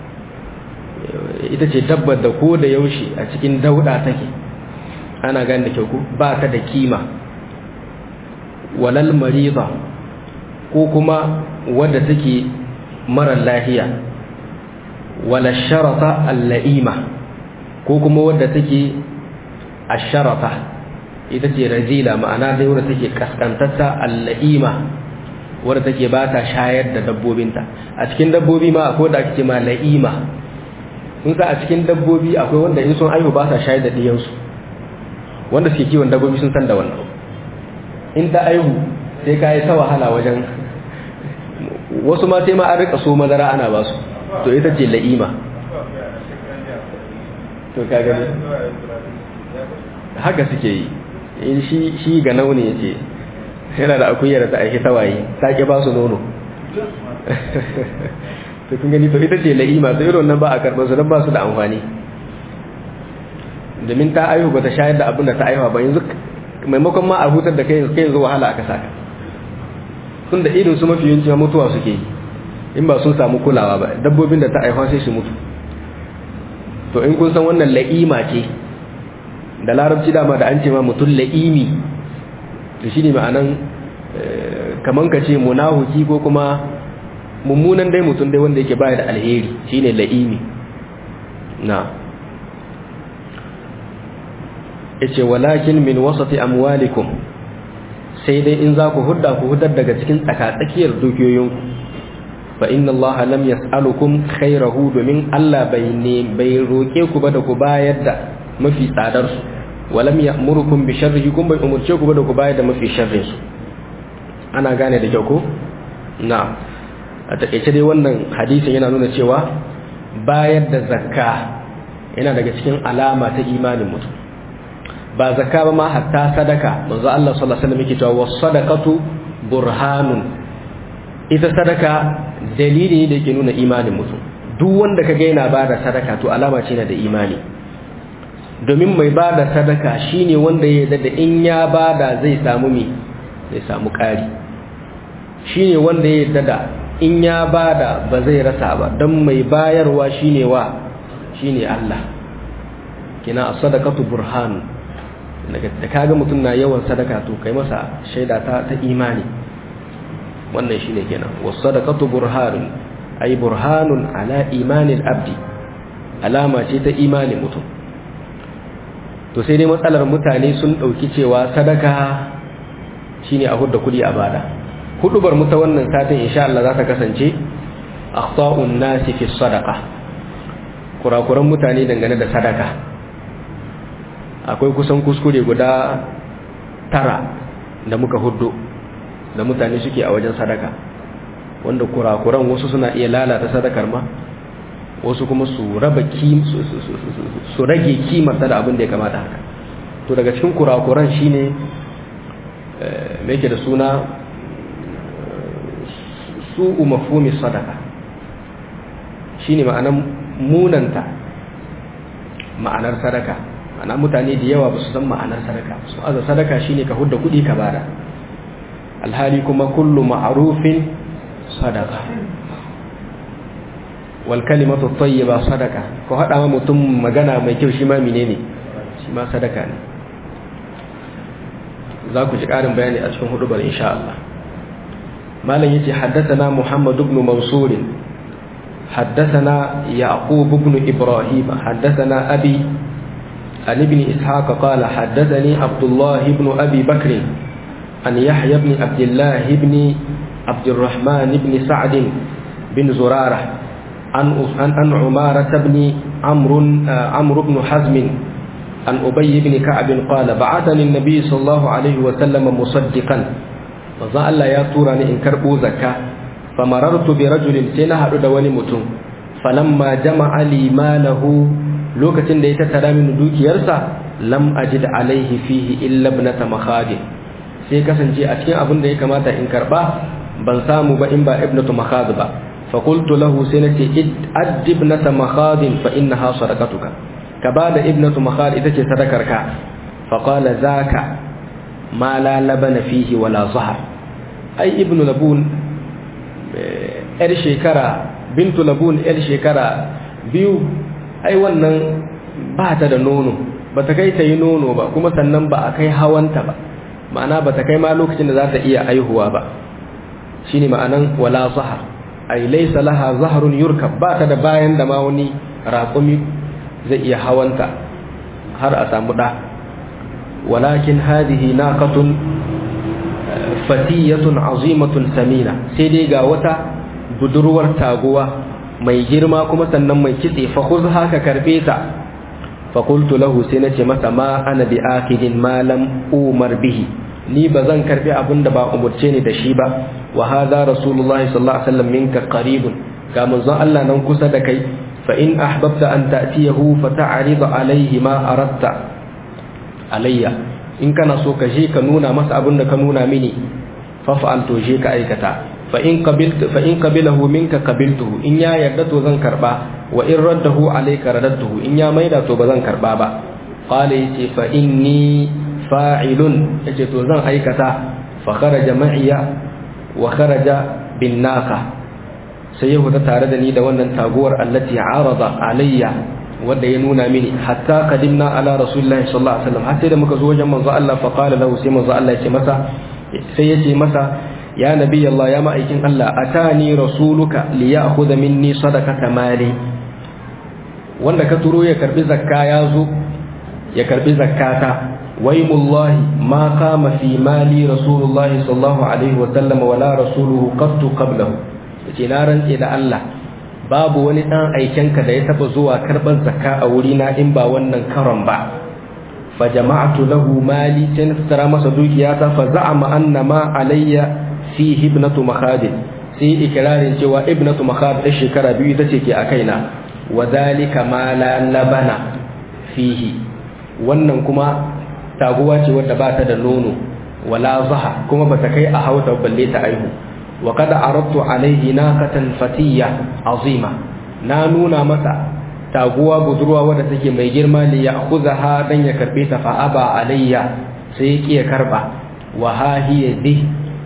ita ce dabbar da ko da yaushe a cikin dauda take ana gane da kyau ba ta da kima walal marida ko kuma wadda take marar lahiya wala sharata al-la'ima ko kuma wadda take asharata ita ce razila ma'ana dai wadda take kaskantatta al-la'ima wadda take ba ta shayar da dabbobinta a cikin dabbobi ma akwai da ake ma la'ima sun sa a cikin dabbobi akwai wanda in sun aihu ba sa shayar da diyansu wanda suke kiwon dabbobi sun san da wannan in ta aihu sai ka yi ta wahala wajen wasu ma sai ma an rika so madara ana ba su to ita ce la'ima to ka gani haka suke yi in shi ga nauni ya ce yana da akuyar da ta aiki tawaye ta ki ba su nono to kun gani to ita ce la'ima to irin nan ba a karɓar su don ba su da amfani domin ta aihu ba ta shayar da abin da ta aihuwa ba yanzu maimakon ma a hutar da kai yanzu kai yanzu wahala aka saka tun da irin su mafi yawanci mutuwa suke yi in ba sun samu kulawa ba dabbobin da ta aihuwa sai su mutu to in kun san wannan la'ima ce da larabci dama da an ce ma mutum la'imi to shine ma'anan kaman ka ce munahuki ko kuma mummunan dai mutum dai wanda yake baya da alheri shine la'imi na yace walakin min wasati amwalikum sai dai in za ku hudda ku hudar daga cikin tsakatsakiyar dukiyoyinku fa inna allaha lam yas'alukum khairahu domin Allah bai ne bai roke ku ba da ku bayar da mafi tsadar su walam ya'murukum bi sharrihi kun bai umurce ku ba da ku bayar da mafi sharrin su ana gane da kyau ko na a takeice dai wannan hadisin yana nuna cewa bayar da zakka yana daga cikin alama ta imanin mutum ba zakka ba ma hatta sadaka manzo Allah sallallahu alaihi wasallam yake cewa was-sadaqatu burhanun ita sadaka dalili ne da yake nuna imanin mutum duk wanda kaga yana bada sadaka to alama ce na da imani domin mai bada sadaka shine wanda ya yarda da in ya bada zai samu me zai samu ƙari shine wanda ya yarda da in ya bada ba zai rasa ba don mai bayarwa shine wa shine Allah kina as-sadaqatu burhan da kaga mutum na yawan sadaka to kai masa shaida ta ta imani wannan shine kenan was-sadaqatu burhanun ay burhanun ala imanil abdi alama ce ta imani mutum to sai dai matsalar mutane sun dauki cewa sadaka shine a hudda kudi a bada hudubar mu ta wannan satin insha Allah za ta kasance akhta'un nasi fi sadaqa kurakuran mutane dangane da sadaka akwai kusan kuskure guda tara da muka hudu da mutane suke a wajen sadaka wanda kurakuran wasu suna iya lalata sadakar ma wasu kuma su raba su rage kimarta da abin da ya kamata haka to daga cikin kurakuran shine me yake da suna su'u mafhumi sadaka shine ma'anar munanta ma'anar sadaka ana mutane da yawa ba su san ma'anar sadaka su aza sadaka shine ka hudda kudi ka bada alhali kuma kullu ma'rufin sadaka wal kalimatu tayyiba sadaka ko hada ma mutum magana mai kyau shi ma menene shi ma sadaka ne za ku ji karin bayani a cikin hudubar insha Allah malam yace haddathana Muhammad ibn Mansur حدثنا يعقوب بن إبراهيم حدثنا أبي عن ابن إسحاق قال حدثني عبد الله بن أبي بكر عن يحيى بن عبد الله بن عبد الرحمن بن سعد بن زرارة عن عن عمارة بن عمرو عمرو بن حزم عن أبي بن كعب قال بعثني النبي صلى الله عليه وسلم مصدقا وظن الله يا توراني إن كربو زكاة فمررت برجل سنة دوني متون فلما جمع لي ماله lokacin da ya tattara min dukiyarsa lam ajid alaihi fihi illa ibnata makhadin sai kasance a cikin abin da ya kamata in karba ban samu ba in ba ibnatu makhad ba fa qultu lahu sai nace add ibnata makhadin fa innaha sadaqatuka ka bada ibnatu makhad ita ce sadakar ka fa qala zaka ma la labana fihi wala zahar ai ibnu labun yar shekara bintu labun yar shekara biyu ai wannan ba ta da nono ba ta kai ta yi nono ba kuma sannan ba a kai hawanta ba ma'ana ba ta kai ma lokacin da za ta iya aihuwa ba shi ne ma'anan wala zahar ai laisa laha zaharun yurkab ba ta da bayan da ma wani raƙumi zai iya hawanta har a samu ɗa walakin hadihi naqatun fatiyatun azimatun samina sai dai ga wata budurwar taguwa mai girma kuma sannan mai kitse fa khudha ka karbe ta fa qultu lahu sai nace masa ma ana bi akidin ma lam umar bihi ni bazan karbi abinda ba umurce ni da shi ba wa hadha rasulullahi sallallahu alaihi wasallam minka qaribun ga manzon Allah nan kusa da kai fa in ahbabta an ta'tiyahu fa ta'rid alayhi ma aradta alayya in kana so ka je ka nuna masa abinda ka nuna mini faf'al to je ka aikata fa in qabiltu fa in qabilahu minka qabiltuhu in ya yarda to zan karba wa in raddahu alayka radadtuhu in ya maida to ba zan karba ba qala yace fa inni fa'ilun yace to zan aikata fa kharaja ma'iya wa kharaja bin naqa sai ya huta tare da ni da wannan taguwar allati arada alayya wanda ya nuna mini hatta qadimna ala rasulillahi sallallahu alaihi wasallam har sai da muka zo wajen manzo Allah fa qala lahu sai manzo Allah ya ce masa sai ya ce masa ya nabi Allah ya ma'aikin Allah atani rasuluka li ya'khudha minni sadaqata mali wanda ka turo ya karbi zakka ya zo ya karbi zakkata waymullahi ma qama fi mali rasulullahi sallallahu alaihi wasallam wala rasuluhu qattu qablahu yace na rantse da Allah babu wani dan aikenka da ya taba zuwa karban zakka a wurina in ba wannan karon ba fa jama'tu lahu mali sai na tsara masa dukiyata fa za'ama anna ma alayya fi ibnatu makhadin sai ikirarin cewa ibnatu makhad da shekara biyu ita ce ke a kaina wa zalika ma la labana fihi wannan kuma taguwa ce wadda ba ta da nono wala zaha kuma ba ta kai a hauta balle ta aihu wa kada aradtu alaihi naqatan fatiyya azima na nuna masa taguwa budurwa wadda take mai girma li ya'khudha dan ya karbe ta fa aba alayya sai ya karba wa ha hiya di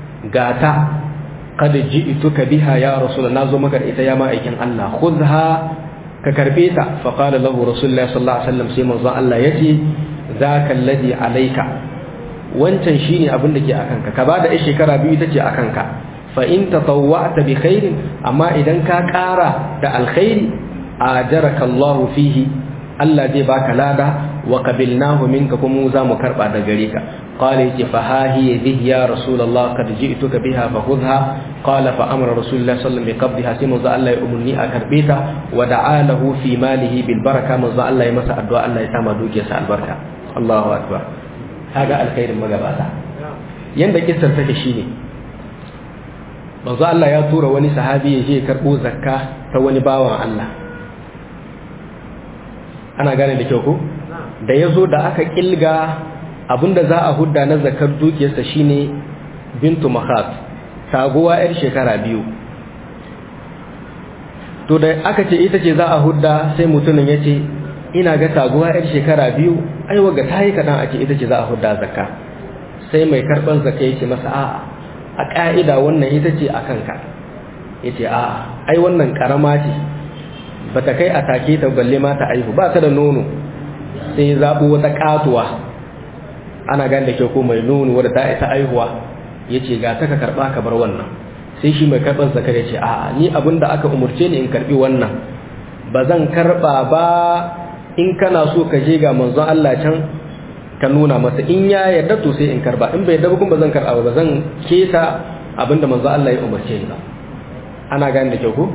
gata kad ji'tuka biha ya rasul na zo maka ita ya ma'aikin Allah khudha ka karbe ta fa qala lahu rasulullah sallallahu alaihi wasallam sai manzo Allah yace zaka alladhi alayka wancan shine abin da ke akan ka ka bada shekara biyu tace akan ka fa in tatawwa'ta bi khairin amma idan ka ƙara da alkhairi ajaraka Allah fihi Allah zai baka lada wa qabilnahu minka kuma za mu karba da gare ka qala yace fa ha hiya bihi ya rasulullah qad ji'tuka biha fa khudha qala fa amara rasulullah sallallahu alaihi wasallam bi qabdiha sai manzo Allah ya umurni a karbe ta wa da'a lahu fi malihi bil baraka manzo Allah ya masa addu'a Allah ya sama dukiyarsa albarka Allahu akbar kaga alkhairin magabata yanda kissar take shine manzo Allah ya tura wani sahabi ya je karbo zakka ta wani bawan Allah ana gane da kyau ko da yazo da aka kilga abinda za a hudda na zakar dukiyarsa shine bintu makhaf taguwa yar shekara biyu to da aka ce ita ce za a hudda sai mutumin ya ce ina ga taguwa yar shekara biyu ai waga tayi kadan a ce ita ce za a hudda zakka sai mai karban zakka ya ce masa a'a a ƙa'ida wannan ita ce a kanka ya ce a ai wannan ƙarama ce ba ta kai a take ta balle ma ta aihu ba ta da nono sai ya zaɓo wata ƙatuwa ana gani da kyau ko mai nono wadda ta isa aihuwa ya ce ga ta ka karɓa ka bar wannan sai shi mai karɓar zakar ya ce a ni abin da aka umarce ni in karɓi wannan ba zan karɓa ba in kana so ka je ga manzon Allah can ka nuna masa in ya yarda to sai in karba in bai yarda kuma zan karba ba zan keta abinda manzo Allah ya umarce ni ba ana gane da kyau ko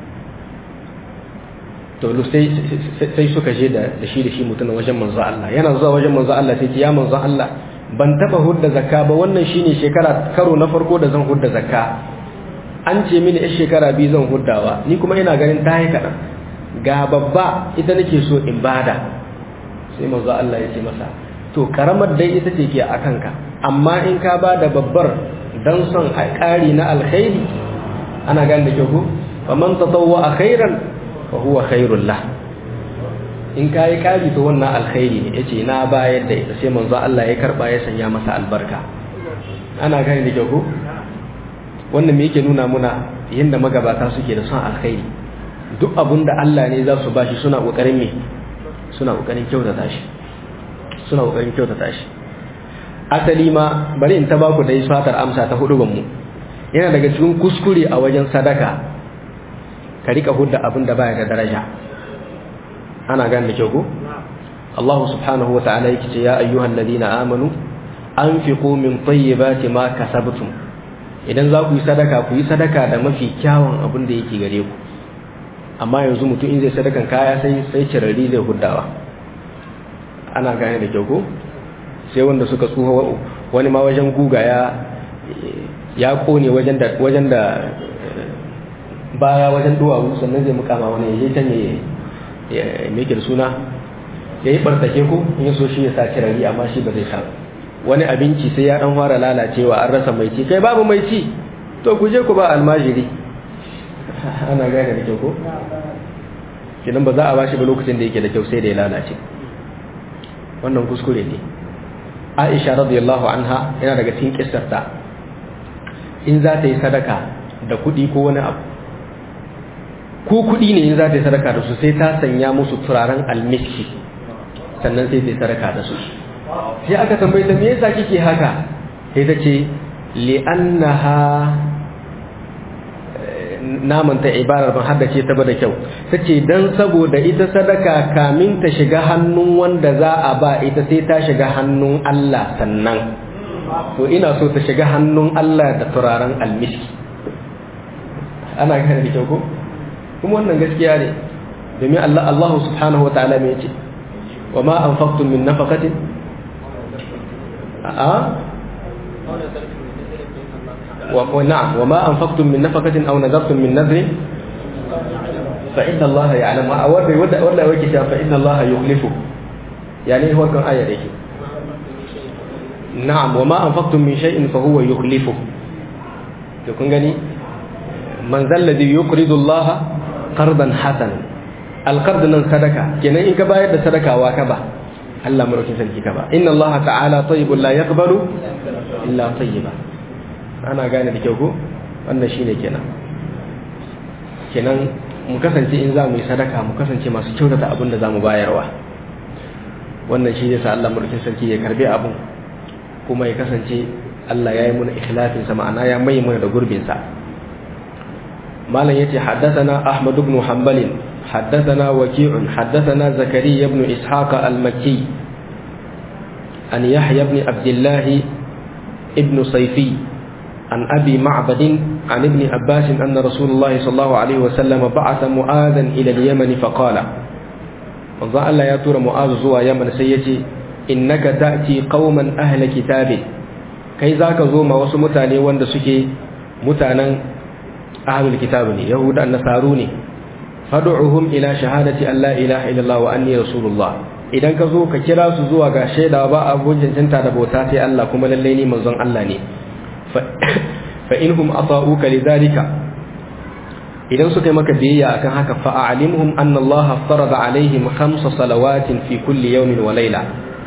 to sai sai suka je da shi da shi mutum wajen manzo Allah yana zuwa wajen manzo Allah sai ya manzo Allah ban taba hudda zakka ba wannan shine shekara karo na farko da zan hudda zakka an ce mini a shekara biyu zan huddawa ni kuma ina ganin ta yi kaɗan ga babba ita nake so in bada sai manzo Allah ya ce masa to karamar dai ita ce ke a kanka amma in ka ba da babbar don son a ƙari na alkhairi ana gane da kyau fa man tatawwa a khairan fa huwa khairul lah in ka yi ƙari to wannan alkhairi ne yace na bayar da ita sai manzo Allah ya karba ya sanya masa albarka ana gane da kyau wannan me yake nuna muna yanda magabata suke da son alkhairi duk abun da Allah ne za su bashi suna kokarin me suna kokarin kyautata shi suna kokarin kyautata shi asali ma bari in ta ba ku dai fatar amsa ta hudu mu yana daga cikin kuskure a wajen sadaka ka rika hudda abin da baya da daraja ana gane da kyau ko Allah subhanahu wa ta'ala yake ce ya ayyuhal ladina amanu anfiqu min tayyibati ma kasabtum idan za ku yi sadaka ku yi sadaka da mafi kyawun abin da yake gare ku amma yanzu mutum in zai sadakan kaya sai sai cirari zai huddawa ana gane da kyau ko sai wanda suka tsuha wani ma wajen guga ya ya kone wajen da wajen da baya wajen duwawu sannan zai mukama wani ya can ya me da suna ya yi bartake ko in so shi ya sa kirari amma shi ba zai sa wani abinci sai ya dan fara lalacewa an rasa mai ci kai babu mai ci to ku je ku ba almajiri ana gane da kyau ko kidan ba za a bashi ba lokacin da yake da kyau sai da ya lalace wannan kuskure ne Aisha radiyallahu anha yana daga cikin kissarta in za ta yi sadaka da kuɗi ko wani abu ko kuɗi ne in za ta yi sadaka da su sai ta sanya musu turaren almiski sannan sai ta yi sadaka da su sai aka tambaye ta me yasa kike haka sai ta ce li'annaha naman ta ibarar ban haddace ta ba da kyau tace dan saboda ita sadaka kamin ta shiga hannun wanda za a ba ita sai ta shiga hannun Allah sannan to ina so ta shiga hannun Allah da turaren almiski ana gane da kyau ko kuma wannan gaskiya ne domin Allah Allah subhanahu wataala me yace wa ma anfaqtum min nafaqatin a ونعم وما أنفقتم من نفقة أو نذرتم من نذر فإن الله يعلم ولا ولا ولا وجه فإن الله يخلفه يعني هو كان آية ديك نعم وما أنفقتم من شيء فهو يخلفه تكون غني من ذا الذي يقرض الله قرضا حسنا القرض من صدقة كنا إن كباية صدقة وكبا الله مركز الكبا إن الله تعالى طيب لا يقبل إلا طيبا ana gane da kyau ko wannan shine kenan kenan mu kasance in za mu yi sadaka mu kasance masu kyautata abin da za mu bayarwa wannan shi yasa Allah mulkin sarki ya karbe abin kuma ya kasance Allah ya yi muna ikhlasin sa ma'ana ya mai muna da gurbin sa malam yace haddathana Ahmad ibn Hanbal haddathana Waki' haddathana Zakariya ibn Ishaq al-Makki an Yahya ibn Abdullah ibn Sayfi عن أبي معبد عن ابن عباس أن رسول الله صلى الله عليه وسلم بعث معاذا إلى اليمن فقال manzo Allah ya tura Mu'azu zuwa Yaman sai ya ce innaka ta'ti qauman ahla kitabin kai zaka zo ma wasu mutane wanda suke mutanen ahlul kitab ne yahuda nasaru ne fad'uhum ila shahadati an la ilaha illallah wa anni rasulullah idan ka zo ka kira su zuwa ga shaida ba abun cancanta da bauta sai Allah kuma lalle ni manzon Allah ne fa inhum ata'uka lidhalika idan suka yi maka biyayya akan haka fa a'limhum anna Allah farada alaihim khamsa salawatin fi kulli yawmin wa layla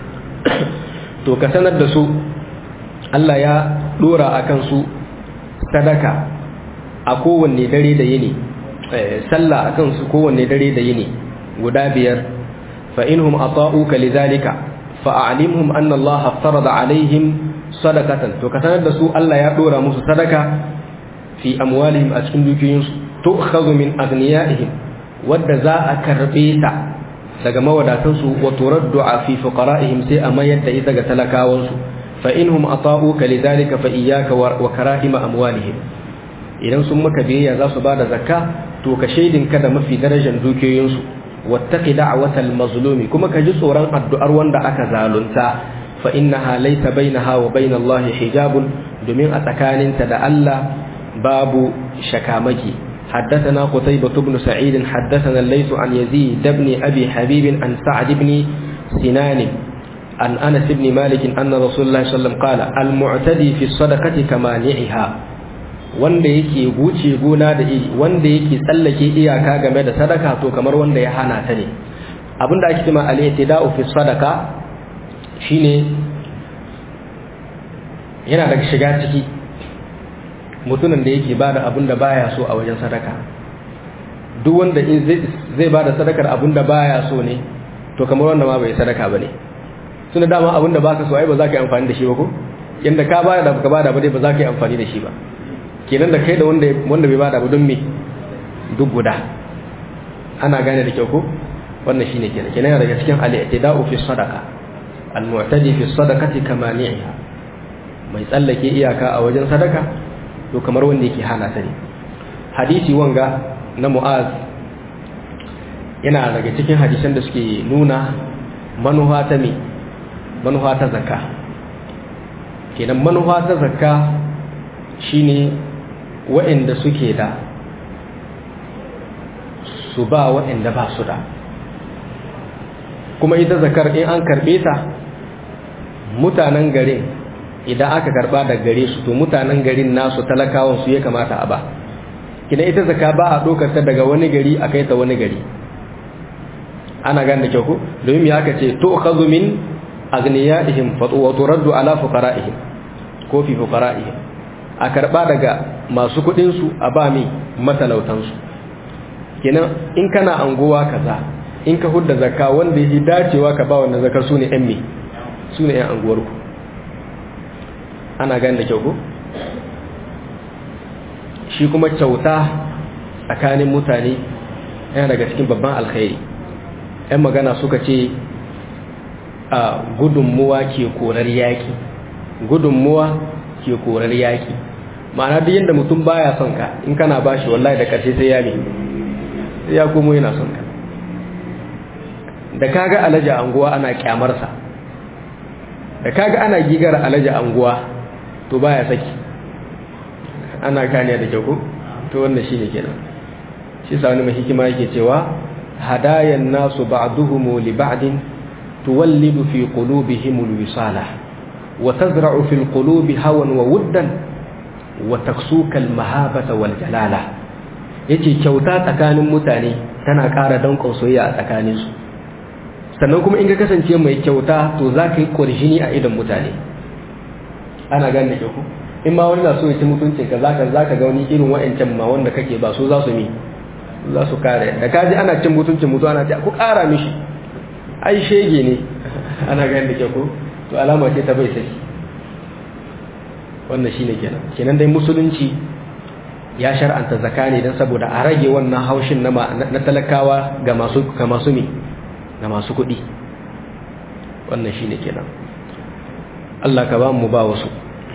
to ka sanar da su Allah ya dora akan su sadaka a kowanne dare da yini sallah akan su kowanne dare da yini guda biyar fa inhum ata'uka lidhalika fa a'limhum anna Allah farada alaihim sadakatan to ka sanar da su Allah ya dora musu sadaka fi amwalihim a cikin dukiyoyinsu tu'khadhu min aghniyaihim wadda za a karbe ta daga mawadatansu wa turaddu fi fuqara'ihim sai a mayar da ita ga talakawansu fa inhum ata'uka lidhalika fa iyyaka wa karahima amwalihim idan sun maka biyayya za su bada zakka to ka shaidin ka da mafi darajar dukiyoyinsu wattaqi da'watal mazlumi kuma ka ji tsoron addu'ar wanda aka zalunta fa innaha laysa bainaha wa bainallahi hijabun domin a tsakaninta da Allah babu shakamaki حدثنا قتيبة بن سعيد حدثنا الليث عن يزيد بن أبي حبيب عن سعد بن سنان عن أنس بن مالك أن رسول الله صلى الله عليه وسلم قال المعتدي في الصدقة كمانعها wanda yake wuce gona da iri wanda yake tsallake iyaka game da sadaka to kamar wanda ya hana ta ne abinda ake cewa al-i'tida'u fi sadaka shine yana daga shiga ciki mutumin da yake bada abin da baya so a wajen sadaka duk wanda in zai bada sadakar abin da baya so ne to kamar wanda ma bai sadaka bane tunda dama abin da baka so ai ba za ka yi amfani da shi ba ko yanda ka bada da baka bada ba dai ba za ka yi amfani da shi ba kenan da kai da wanda wanda bai bada ba don me duk guda ana gane da kyau ko wannan shine kenan kenan yana daga cikin al-i'tida'u fi sadaqa al-mu'tadi fi sadaqati kamani'iha mai tsallake iyaka a wajen sadaka to kamar wanda yake hana ta ne hadisi wanga na mu'az yana daga cikin hadisan da suke nuna manufa ta me manufa ta zakka kenan manufa ta zakka shine waɗanda suke da su ba waɗanda ba su da kuma ita zakar in an karɓe ta mutanen garin idan aka karba da gare su to mutanen garin nasu talakawan su ya kamata a ba kina ita zaka ba a dokar ta daga wani gari a kai ta wani gari ana gan da kyau ko domin ya aka ce to khadhu min agniyaihim fa turaddu ala fuqaraihim ko fi fuqaraihim a karba daga masu kudin su a ba mi matalautan su kenan in kana anguwa kaza in ka hudda zakka wanda yake dacewa ka ba wannan zakar su ne yan mi su ne yan anguwar ku ana gani da kyau ko shi kuma kyauta tsakanin mutane yana daga cikin babban alkhairi yan magana suka ce a gudunmuwa ke korar yaki gudunmuwa ke korar yaki ma'ana duk yadda mutum baya son ka in kana bashi wallahi da karshe sai ya ne sai ya komo yana son ka da kaga alaji anguwa ana kyamarsa da kaga ana gigar alaji anguwa to baya saki ana gane da kyau to wannan shine kenan shi sa wani mai hikima yake cewa hadayan nasu ba'duhum li ba'din tuwallidu fi qulubihim alwisala wa tazra'u fi alqulubi hawan wa wuddan wa taksuka almahabata wal jalala yace kyauta tsakanin mutane tana ƙara danƙon soyayya a tsakaninsu sannan kuma in ka kasance mai kyauta to za ka yi ƙwarshini a idan mutane ana gane da ku in ma wani na so ya ci mutuncin ka zaka zaka ga wani irin wa'ancan ma wanda kake ba su za su mi za su kare da ka ji ana cin mutuncin mutu ana ce ku kara mishi ai shege ne ana gane da ku to alama ce ta bai saki wannan shine kenan kenan dai musulunci ya shar'anta zakani dan saboda a rage wannan haushin na na talakawa ga masu ga masu mi ga masu kuɗi wannan shine kenan Allah ka ba mu ba wasu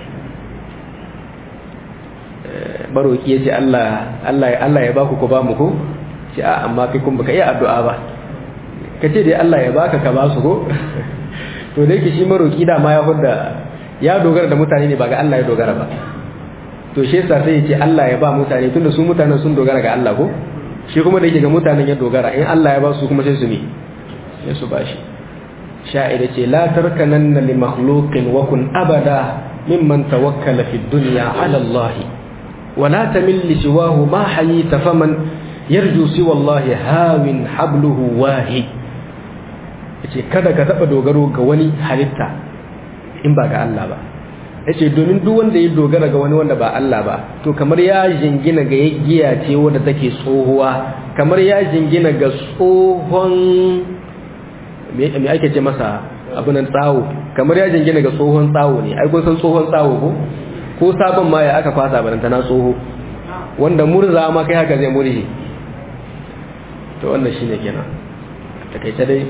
baroki ya ce Allah ya baku ku ba mu ko ce a amma kai kun baka iya addu'a ba ka ce dai Allah ya baka ka ba su ko to da yake shi maroki da ma ya hudda ya dogara da mutane ne ba ga Allah ya dogara ba to shi yasa sai ya ce Allah ya ba mutane tunda su mutanen sun dogara ga Allah ko shi kuma da yake ga mutanen ya dogara in Allah ya ba su kuma sai su ne sai su bashi sha'ira ce la tarkananna li makhluqin wa kun abada mimman tawakkala fi dunya ala Allah wa la tamil li siwahu ma hayita faman yarju siwa Allah hawin habluhu wahi yace kada ka taba dogaro ga wani halitta in ba ga Allah ba yace domin duk wanda ya dogara ga wani wanda ba Allah ba to kamar ya jingina ga giya ce wanda take tsohuwa kamar ya jingina ga tsohon me ake ce masa abunan tsawo kamar ya jingina ga tsohon tsawo ne ai kun san tsohon tsawo ko ko sabon ma ya aka kwasa baranta na tsoho wanda murza ma kai haka zai murje to wannan shine kenan takaice dai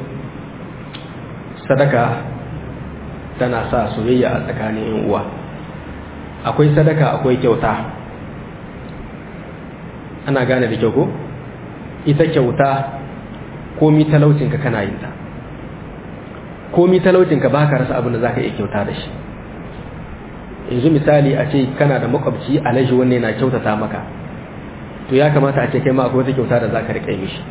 sadaka tana sa soyayya a tsakanin yan uwa akwai sadaka akwai kyauta ana gane da kyau ko ita kyauta komi talaucinka kana yin ta komi talaucinka ba ka rasa abin da za ka iya kyauta da shi yanzu misali a ce kana da makwabci alaji wanne na kyautata maka to ya kamata a ce kai ma akwai wata kyauta da za ka riƙe mishi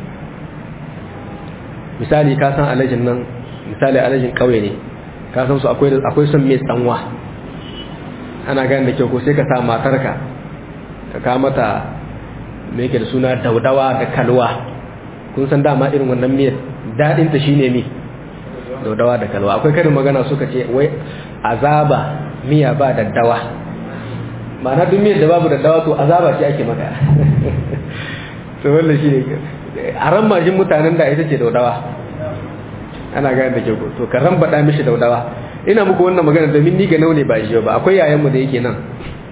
misali ka san alajin nan misali alajin ƙauye ne ka san su akwai son mai tsanwa ana gani da kyau ko sai ka sa matarka ka ka mata mai yake da suna daudawa da kalwa kun san dama irin wannan miyar daɗinta shine mi daudawa da kalwa akwai karin magana suka ce wai azaba miya ba daddawa ma'ana duk miyar da babu daddawa to azaba ce ake maka to wannan shi ne a ran majin mutanen da ita ce daudawa ana gane da kyau to ka ran baɗa mishi daudawa ina muku wannan magana domin ni ga naune ba shi ba akwai yayanmu da yake nan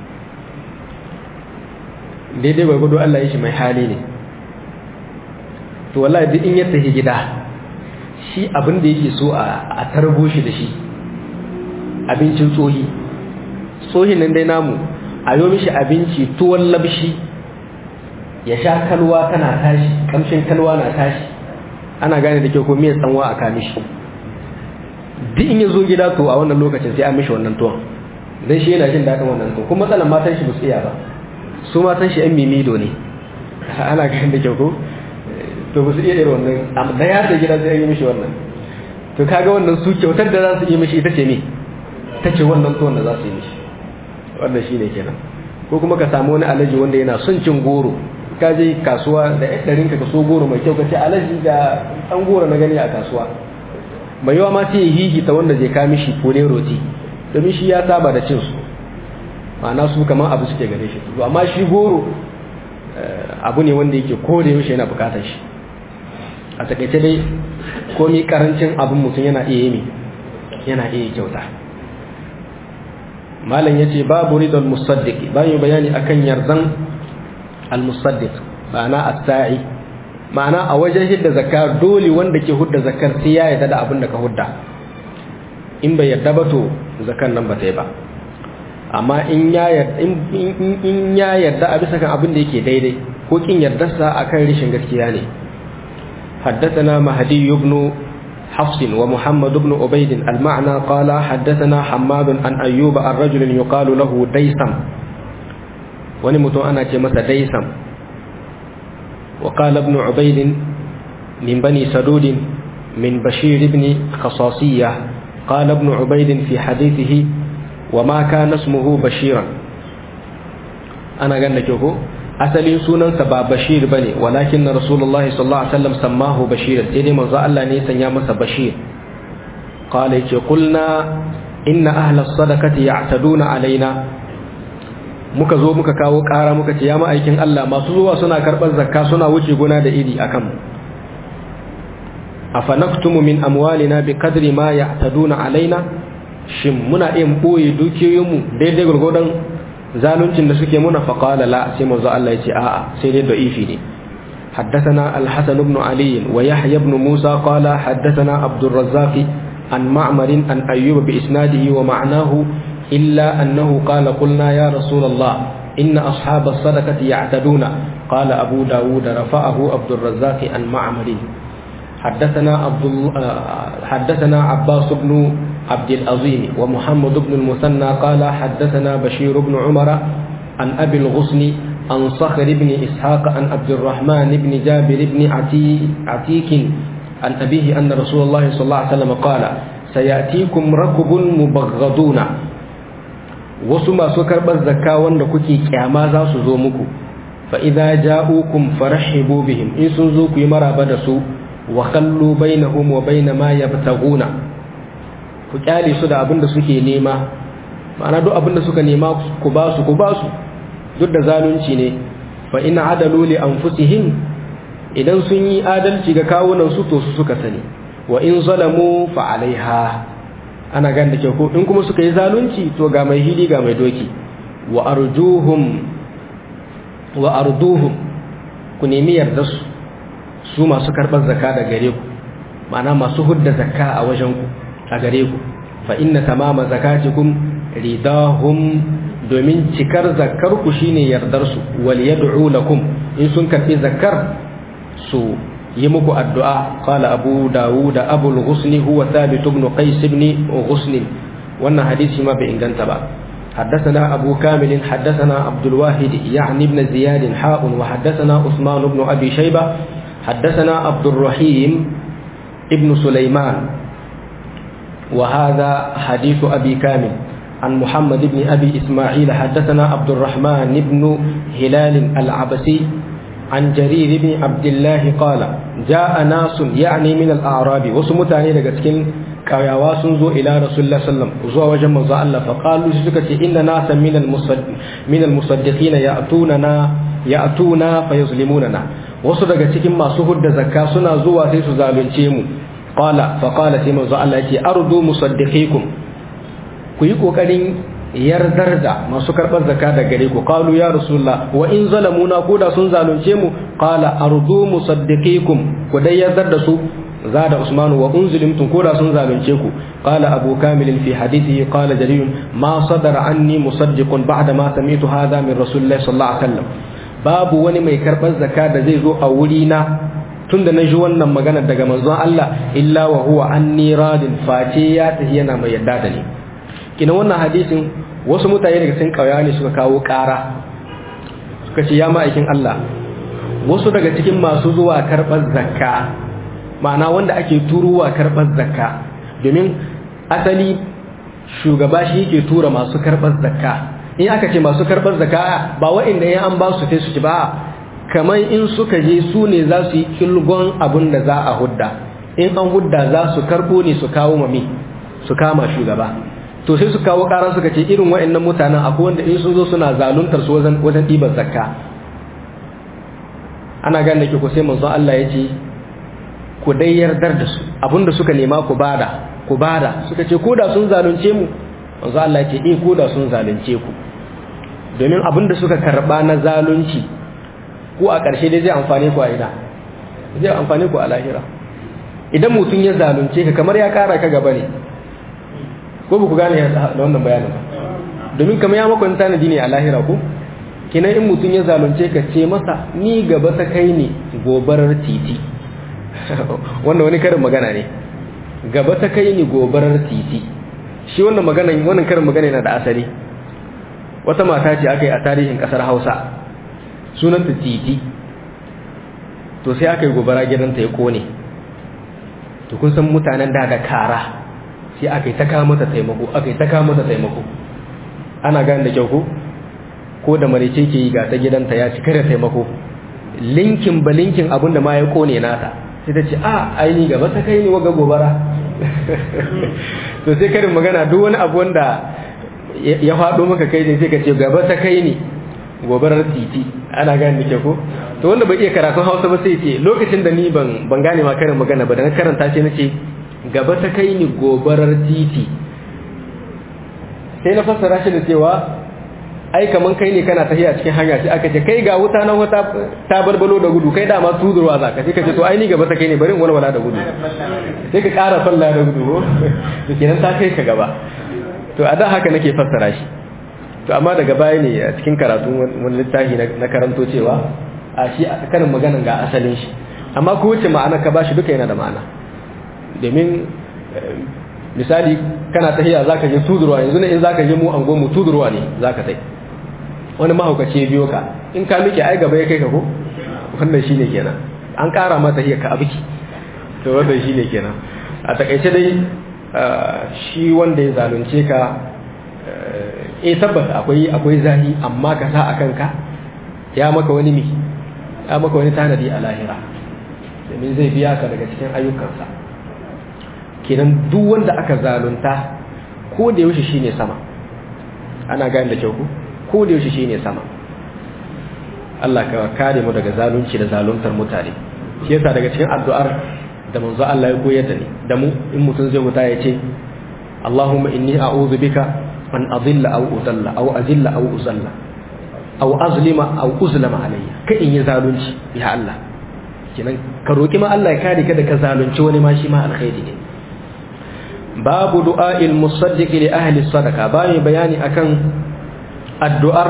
daidai gwargwado Allah ya shi mai hali ne to wallahi duk in ya tafi gida shi abin da yake so a tarbo shi da shi abincin tsohi tsohin nan dai namu a yi mishi abinci tuwon labshi ya sha kalwa tana tashi kamshin kalwa na tashi ana gane da kyau ko miyar tsanwa a kami shi duk in ya zo gida to a wannan lokacin sai an mishi wannan tuwon don shi yana jin daɗin wannan tuwon kuma matsalan matan shi ba su iya ba su matan shi yan mimido ne ana gane da kyau ko to ba su iya irin wannan da ya ta gida sai an yi mishi wannan to kaga wannan su kyautar da za su yi mishi ita ce me ta ce wannan tuwon da za su yi mishi wannan shi ne kenan ko kuma ka samu wani alaji wanda yana son cin goro ka je kasuwa da yan ɗarinka ka so goro mai kyau ka ce alaji ga ɗan goro na gani a kasuwa mai yawa ma sai ya hihi ta wanda zai kami shi fure roti domin shi ya saba da cin su ma'ana su kamar abu suke gare shi to amma shi goro abu ne wanda yake kore yaushe yana bukatar shi a takaice dai komi karancin abin mutum yana iya yi yana iya kyauta malam yace babu ridal musaddiq bayan bayani akan yardan al musaddiq ma'ana as-sa'i ma'ana a wajen hidda zakar dole wanda ke hudda zakar sai ya yarda da abin da ka hudda in bai yarda ba to zakar nan ba ta yi ba amma in ya yarda in ya yarda a bisa kan abin da yake daidai ko kin yardarsa akan rishin gaskiya ne حدثنا مهدي بن حفص ومحمد بن عبيد المعنى قال حدثنا حماد عن أيوب عن رجل يقال له ديسم ونمت أنا كمس ديسم وقال ابن عبيد من بني سدود من بشير بن خصاصية قال ابن عبيد في حديثه وما كان اسمه بشيرا أنا قال لك asalin sunansa ba bashir ba ne walakin na rasulullah sallallahu alaihi wasallam sammahu bashir sai dai manzo Allah ne sanya masa bashir qala yace qulna inna ahla sadaqati ya'taduna alaina muka zo muka kawo ƙara muka ce ya ma'aikin Allah masu zuwa suna karɓar zakka suna wuce gona da iri akan mu afanaktumu min amwalina bi qadri ma ya'taduna alaina shin muna iya boye dukiyoyinmu daidai gurgurdan zaluncin da suke muna faƙala la sai manzo Allah ya ce a'a sai dai da'ifi ne حدثنا الحسن بن علي ويحيى بن موسى قال حدثنا عبد الرزاق عن معمر عن أيوب بإسناده ومعناه إلا أنه قال قلنا يا رسول الله إن أصحاب الصدقة يعتدون قال أبو داود رفعه عبد الرزاق عن معمر حدثنا عبد حدثنا عباس بن عبد العظيم ومحمد بن المثنى قال حدثنا بشير بن عمر عن أبي الغصن عن صخر بن إسحاق عن عبد الرحمن بن جابر بن عتيك عن أبيه أن رسول الله صلى الله عليه وسلم قال سيأتيكم ركب مبغضون wasu masu karɓar zakka wanda kuke kyama za su zo muku fa idza ja'ukum farhibu bihim in sun zo ku yi maraba da su wa khallu bainahum wa bain ma yabtaguna ku kyale su da abin da suke nema ma'ana duk abin da suka nema ku ba su ku ba su duk da zalunci ne fa in adalu li anfusihim idan sun yi adalci ga kawunan su to su suka sani wa in zalamu fa alaiha ana gan da ko in kuma suka yi zalunci to ga mai hili ga mai doki wa arjuhum wa arduhum ku nemi yarda su su masu karɓar zakka da gare ku ma'ana masu hudda zakka a wajen ku a gare ku fa inna tamama zakatikum ridahum domin cikar zakkar ku shine yardar su wal yad'u lakum in sun karbi zakkar su yi muku addu'a qala abu dawud abu al-ghusn huwa thabit ibn qais ibn ghusn wannan hadisi ma bai inganta ba حدثنا أبو كامل حدثنا عبد الواحد يعني ابن زياد حاء وحدثنا عثمان بن أبي شيبة حدثنا عبد الرحيم ابن سليمان وهذا حديث أبي كامل عن محمد بن أبي إسماعيل حدثنا عبد الرحمن بن هلال العبسي عن جرير بن عبد الله قال جاء ناس يعني من الأعراب وسمتاني لقسكن كاياوا سنزو إلى رسول الله صلى الله عليه وسلم وزوا وجه من الله فقالوا سكتي إن ناسا من المصدق من المصدقين يأتوننا يأتونا فيظلموننا wasu daga cikin masu hudda zakka suna zuwa sai su zalunce mu qala fa qala sai manzo Allah yake ardu musaddiqikum ku yi kokarin yardar da masu karbar zakka da gare ku qalu ya rasulullah wa in zalamuna ko da sun zalunce mu qala ardu musaddiqikum ku dai yardar da su zada usman wa unzilimtum ko da sun zalunce ku qala abu kamil fi hadithihi qala jarir ma sadara anni musaddiqun ba'da ma sami'tu hadha min rasulillahi sallallahu alaihi wasallam babu wani mai karɓar zaka da zai zo a wuri na tun da na ji wannan magana daga manzon Allah illa wa huwa anni radin face ya tafi yana mai yadda da ni kina wannan hadisin wasu mutane daga cikin kauya ne suka kawo ƙara suka ce ya ma'aikin Allah wasu daga cikin masu zuwa karɓar zakka ma'ana wanda ake turuwa karɓar zakka domin asali shugaba shi yake tura masu karɓar zakka in aka ce masu karɓar zakka ba wa'inda ya an ba su sai su ci ba kamar in suka je su ne za su yi kilgon abin da za a hudda in an hudda za su karɓo ne su kawo mami su kama shugaba to sai su kawo ƙara suka ce irin wa'annan mutanen akwai wanda in sun zo suna zaluntar su wajen wajen ɗiban zakka ana gane ke ku sai manzon Allah ya ce ku dai yardar da su abinda suka nema ku bada ku bada suka ce ko da sun zalunce mu manzon Allah ya ce eh ko da sun zalunce ku domin abinda suka karba na zalunci ko a ƙarshe dai zai amfane ku a ina zai amfane ku a lahira idan mutum ya zalunce ka kamar ya kara ka gaba ne ko ba ku gane da wannan bayanin ba domin kamar ya maka tanadi ne a lahira ko kinan in mutum ya zalunce ka ce masa ni gaba ta kai ne gobarar titi wannan wani karin magana ne gaba ta kai ni gobarar titi shi wannan magana wannan karin magana yana da asali wata mata ce aka yi a tarihin kasar hausa sunanta titi to sai aka yi gobara gidanta ya kone to kun san mutanen da da kara sai aka yi ta kama mata taimako aka yi ta kama mata taimako ana gane da kyau ko ko da marice ke yi ga ta gidanta ya ci kare taimako linkin ba linkin abin da ma ya kone nata sai ta ce a aini gaba ta kai ni waga gobara to sai karin magana duk wani abu wanda ya faɗo maka kai ne sai ka ce gaba ta kai ni gobarar titi ana gane da ko to wanda bai iya karatun hausa ba sai ce lokacin da ni ban ban gane ma karin magana ba da na karanta sai na ce gaba ta kai ni gobarar titi sai na fassara shi da cewa ai kaman kai ne kana tafiya cikin hanya sai aka ce kai ga wuta nan wata ta barbalo da gudu kai dama tudurwa za ka sai ka ce to ai ni gaba ta kai ne bari in walwala da gudu sai ka ƙara falla da gudu to kenan ta kai ka gaba to a da haka nake fassara shi to amma daga baya ne a cikin karatu wani littafi na karanto cewa a shi karin maganan ga asalin shi amma ko wuce ma'ana ka bashi duka yana da ma'ana domin misali kana tahiya zaka je tudurwa yanzu ne in zaka je mu an mu tudurwa ne zaka tai wani mahaukaci biyo ka in ka miƙe ai gaba ya kai ka ko wannan shine kenan an ƙara mata tahiya ka abiki to wannan shine kenan a takaice dai shi wanda ya zalunce ka eh tabbas akwai akwai zahi amma ka sa akan ka ya maka wani mi ya maka wani tanadi a lahira domin zai biya ka daga cikin ayyukansa kenan duk wanda aka zalunta ko da yaushe shine sama ana gane da kyau ku ko da yaushe shine sama Allah ka kare mu daga zalunci da zaluntar mutane shi yasa daga cikin addu'ar da manzo Allah ya koyar da ni da mu in mutum zai wuta ya ce Allahumma inni a'udhu bika an adilla aw udalla aw azilla aw uzalla aw azlima aw uzlama alayya kai in yi zalunci ya Allah kenan ka roki ma Allah ya kare ka da ka zalunci wani ma shi ma alkhairi ne babu du'a'il musaddiq li ahli sadaqa bayan bayani akan addu'ar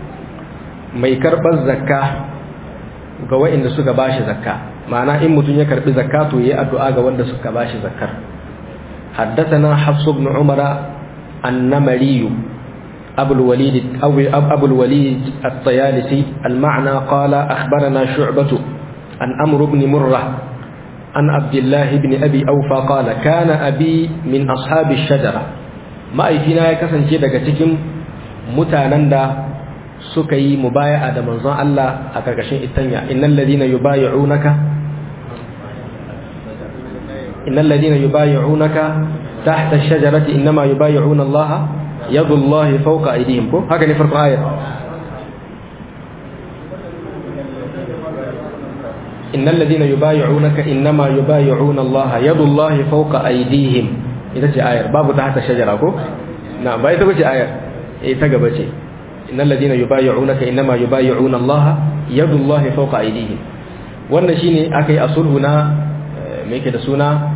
mai karbar zakka ga waɗanda suka bashi zakka ma'ana in mutum ya karbi zakka to yayi addu'a ga wanda suka bashi zakkar حدثنا حفص بن عمر النمري أبو الوليد أو أبو الوليد الطيالسي المعنى قال أخبرنا شعبة عن أمر بن مرة عن عبد الله بن أبي أوفى قال كان أبي من أصحاب الشجرة ما أيفينا يكسن شيء daga cikin mutanen da suka yi mubaya'a da manzon Allah a karkashin itanya innal ladina yubayyi'unaka innal ladina yubayyi'unaka tahta ash-shajarati inma yubayyi'una Allah yadullahi fawqa aydihim ko haka ne farko ayat إن الذين يبايعونك إنما يبايعون الله يد الله فوق أيديهم إذا جاء آية باب تحت الشجرة كو نعم بايت بجي آية إيه تقبجي إن الذين يبايعونك إنما يبايعون الله يد الله فوق أيديهم wannan shine aka yi a sulhu na me yake da suna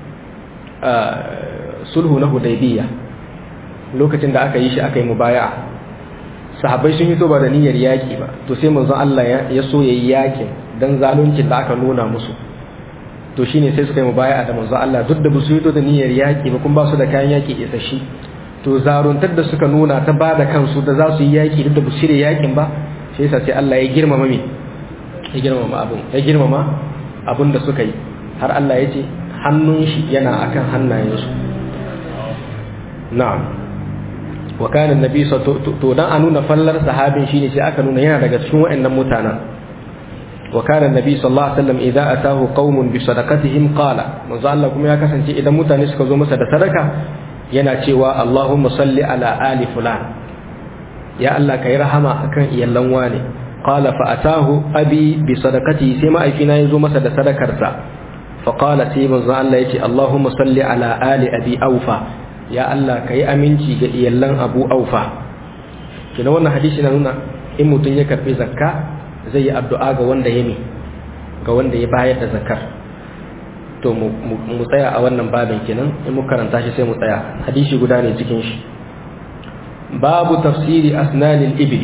sulhu na hudaybiya lokacin da aka yi shi aka yi mubaya'a sahabbai sun yi to ba da niyyar yaki ba to sai manzon Allah ya so yayi yakin dan zaluncin da aka nuna musu to shine sai suka yi mubaya'a da manzo Allah duk da ba su yi da niyyar yaki ba kuma ba su da kayan yaki isashi to zaruntar da suka nuna ta ba da kansu da za su yi yaki duk da ba su shirya yakin ba shi yasa sai Allah ya girmama me ya girmama abun ya girmama abun da suka yi har Allah ya ce hannun shi yana akan hannayensu na'am wa kana annabi to dan a nuna fallar sahabin shine sai aka nuna yana daga cikin waɗannan mutanen wa kana annabi sallallahu alaihi wasallam idza atahu qaumun bi sadaqatihim qala manzo Allah kuma ya kasance idan mutane suka zo masa da sadaka yana cewa Allahumma salli ala ali fulan ya Allah kai rahama akan iyallan wane qala fa atahu abi bi sadaqati sai ma'aifina yazo masa da sadakarsa fa qala sai manzo Allah yace Allahumma salli ala ali abi aufa ya Allah kai aminci ga iyallan abu aufa kina wannan hadisi na nuna in mutum ya karbi zakka zai yi addu'a ga wanda ya mi ga wanda ya bayar da zakkar to mu tsaya a wannan babin kenan in mu karanta shi sai mu tsaya hadisi guda ne cikin shi babu tafsiri asnanil ibli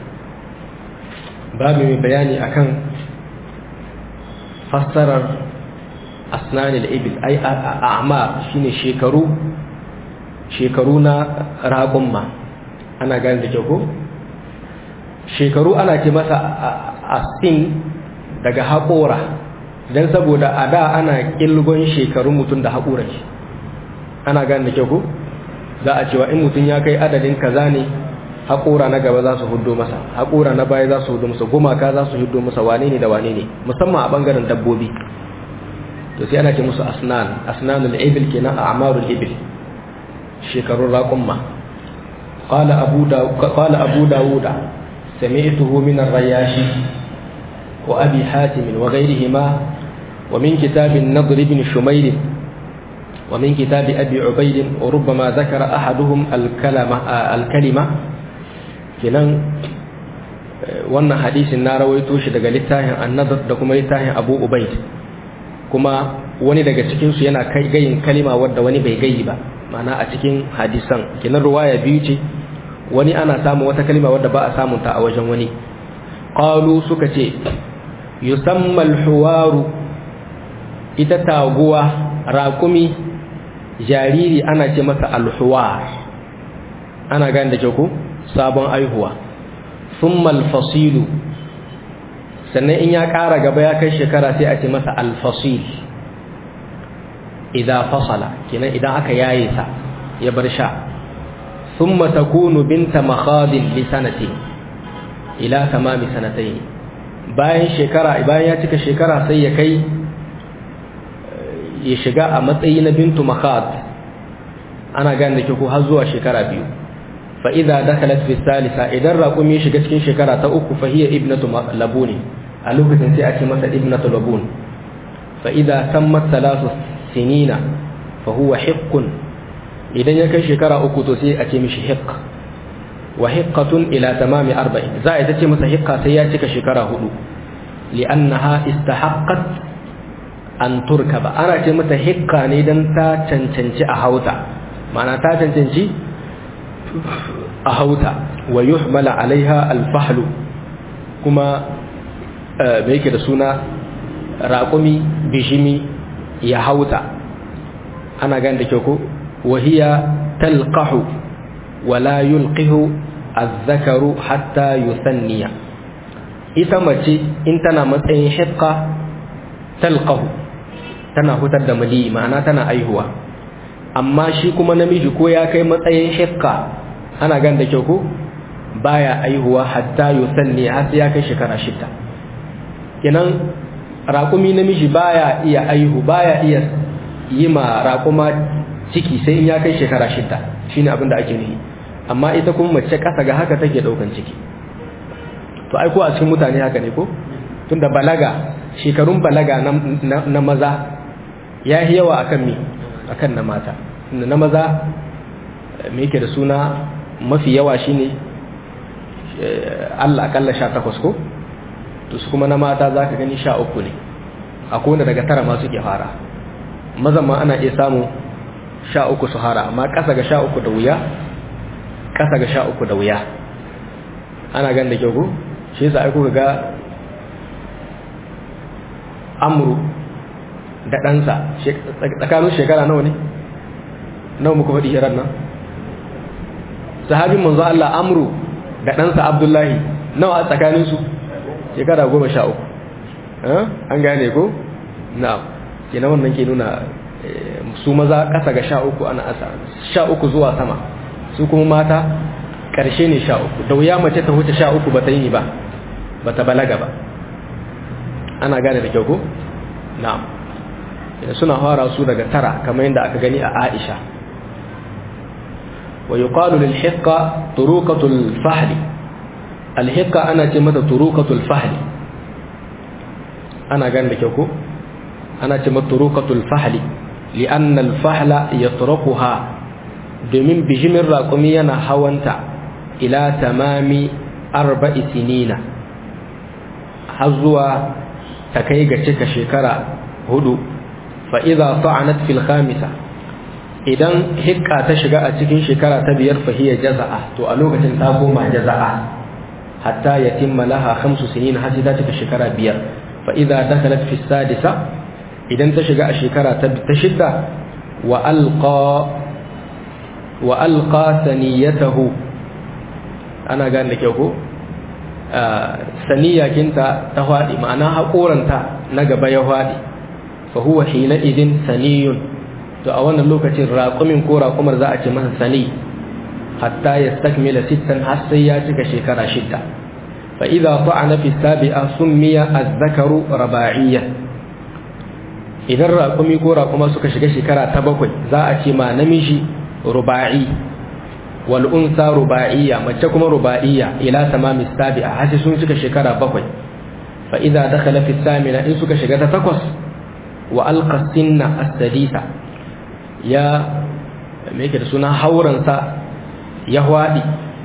babu mai bayani akan fassarar asnanil ibil ai a'ma shine shekaru shekaru na raƙumma ana gane da kyau shekaru ana ce masa asin daga haƙora don saboda a da ana ƙilgon shekarun mutum da haƙoran shi ana gane da kyau za a cewa in mutum ya kai adadin kaza ne haƙora na gaba za su hudo masa haƙora na baya za su hudo masa gumaka za su hudo masa wane ne da wane ne musamman a ɓangaren dabbobi to sai ana ce musu asnan asnanul ibil kenan a amarul ibil shekarun raƙumma qala abu da qala abu dawuda sami'tuhu min ar-rayashi wa abi hatim wa ghayrihima wa min kitab an-nadr ibn shumayr wa min kitab abi ubayd wa rubbama dhakara ahaduhum al-kalama al-kalima kenan wannan hadisin na rawaito shi daga littafin an-nadr da kuma littafin abu ubayd kuma wani daga cikinsu yana kai gayin kalima wadda wani bai gayi ba mana a cikin hadisan kinan ruwaya biyu ce wani ana samu wata kalima wadda ba a samun ta a wajen wani qalu suka ce yusamma al-huwaru ita taguwa raƙumi jariri ana ce masa al-huwar ana gane da ku sabon aihuwa thumma al-fasilu sannan in ya ƙara gaba ya kai shekara sai a ce masa alfasil idan fasala kenan idan aka yaye sa ya bar sha thumma takunu binta makhadin li sanati ila tamami sanatayn bayan shekara bayan ya cika shekara sai ya kai ya shiga a matsayi na bintu makhad ana gane da ko har zuwa shekara biyu fa idza dakhalat fi salisa idan raqumi shiga cikin shekara ta uku fa hiya ibnatu labuni a lokacin sai a ce masa ibnatu labun fa idza tammat thalath sinina fa huwa hiqqun idan ya kai shekara uku to sai a ce mishi hiqq wa hiqqatun ila tamami 40 za a ita ce masa hiqqa sai ya cika shekara hudu li'annaha istahaqqat an turkaba ana ce mata hiqqa ne dan ta cancanci a hauta ma'ana ta cancanci a hauta wa yuhmala alaiha alfahlu kuma me yake da suna raƙumi bishimi ya hauta ana gan da kyau ko wahiya talqahu wala yulqihu azzakaru hatta yusanniya ita mace in tana matsayin hiqqa talqahu tana hutar da mali ma'ana tana aihuwa amma shi kuma namiji ko ya kai matsayin hiqqa ana gan da kyau ko baya aihuwa hatta yusanni har sai ya kai shekara shida kenan raƙumi namiji baya iya aihu baya iya yi ma raƙuma ciki sai in ya kai shekara shida shine abin da ake nufi amma ita kuma mace ƙasa ga haka take ɗaukan ciki to ai ko a cikin mutane haka ne ko tunda balaga shekarun balaga na maza ya yi yawa akan mi akan na mata na maza me yake da suna mafi yawa shine Allah akalla sha takwas ko to su kuma na mata za ka gani sha uku ne a kone daga tara masu ke fara mazan ma ana iya samu sha uku su hara amma ƙasa ga sha uku da wuya ƙasa ga sha uku da wuya ana gan da kyau ko shi yasa aiko ga amru da ɗansa tsakanin shekara nawa ne nawa muka faɗi hirar nan sahabin manzo Allah amru da ɗansa abdullahi nawa a tsakaninsu shekara goma sha uku an gane ko na'am kenan wannan ke nuna su maza ƙasa ga sha uku ana asa sha uku zuwa sama su kuma mata ƙarshe ne sha uku da wuya mace ta wuce sha uku ba ta yi ba ba ta balaga ba ana gane da kyau ko na'am suna fara su daga tara kamar yadda aka gani a Aisha wa yuqalu lil hiqqa turuqatul fahli al hiqqa ana ce mata turuqatul fahli ana gane da kyau ko ana ce mata turuqatul fahli li'anna al fahla yatruquha domin bijimin raƙumi yana hawanta ila tamami arba'i sinina har zuwa ta kai ga cika shekara hudu fa'iza ta'anat fil khamisa idan hikka ta shiga a cikin shekara ta biyar fahiyya jaza'a to a lokacin ta koma jaza'a hatta ya timma laha khamsu sinin har ta cika shekara biyar fa'iza dakhalat fi sadisa idan ta shiga a shekara ta shidda wa alqa wa alqa saniyatahu ana gane da kyau ko saniyakinta ta faɗi ma'ana haƙoranta na gaba ya faɗi fa huwa hina idin saniyun to a wannan lokacin raƙumin ko raƙumar za a ce masa sani hatta ya stakmila sittan har sai ya cika shekara shidda fa idza ta'ana fi sabi'a summiya az-zakaru raba'iyya idan raƙumi ko raƙuma suka shiga shekara ta bakwai za a ce ma namiji ruba'i wal unsa ruba'iyya mace kuma ruba'iyya ila tamami sabi'a har sai sun cika shekara bakwai fa idza dakhala fi samina in suka shiga ta takwas wa alqa sinna as-sadisa ya me yake da suna hauransa ya hwadi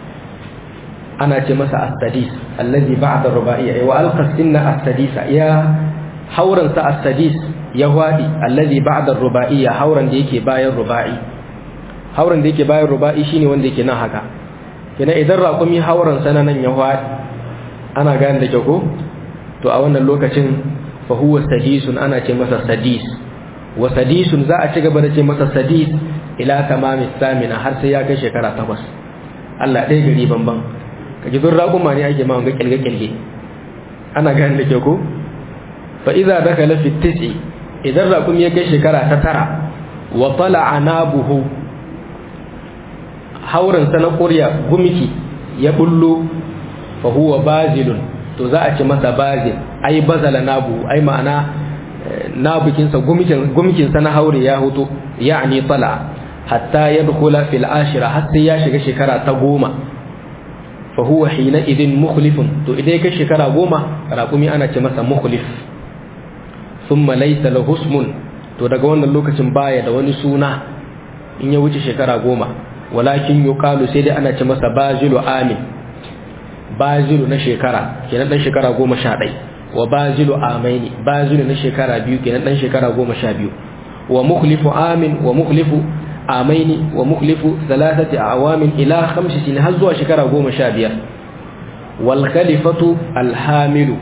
ana ce masa as-sadis allazi ba'da ruba'iyya wa alqa sinna as-sadisa ya hauransa as-sadis ya hwadi allazi ba'da ruba'iyya hauran da yake bayan ruba'i hauran da yake bayan ruba'i shine wanda yake nan haka kina idan raƙumi hauran sana nan ya hwadi ana gane da kyau ko to a wannan lokacin fa huwa sadisun ana ce masa sadis wa sadisun za a ci gaba da ce masa sadis ila tamami samina har sai ya kai shekara takwas Allah ɗaya gari banban ka ji dun raƙuma ne ake ma ga kilge-kilge ana gane da kyau ko fa idza dakala fi tis'i idan raƙumi ya kai shekara ta tara wa tala'a nabuhu haurin sa na ƙurya gumiki ya bullo fa huwa bazilun to za a ci masa bazil ai bazala nabu ai ma'ana nabukinsa gumikinsa na haure ya hutu ya'ani tala hatta yadkhula fil ashira har sai ya shiga shekara ta goma fa huwa hina idin mukhlifun to idan kai shekara goma raƙumi ana ce masa mukhlif thumma laysa lahu ismun to daga wannan lokacin baya da wani suna in ya wuce shekara goma walakin yuqalu sai dai ana ce masa bazilu amin bazilu na shekara kenan dan shekara goma sha ɗai wa bazilu amaini bazilu na shekara biyu kenan dan shekara goma sha biyu wa mukhlifu amin wa mukhlifu amaini wa mukhlifu thalathati awamin ila khamsi sin har zuwa shekara goma sha biyar wal khalifatu alhamilu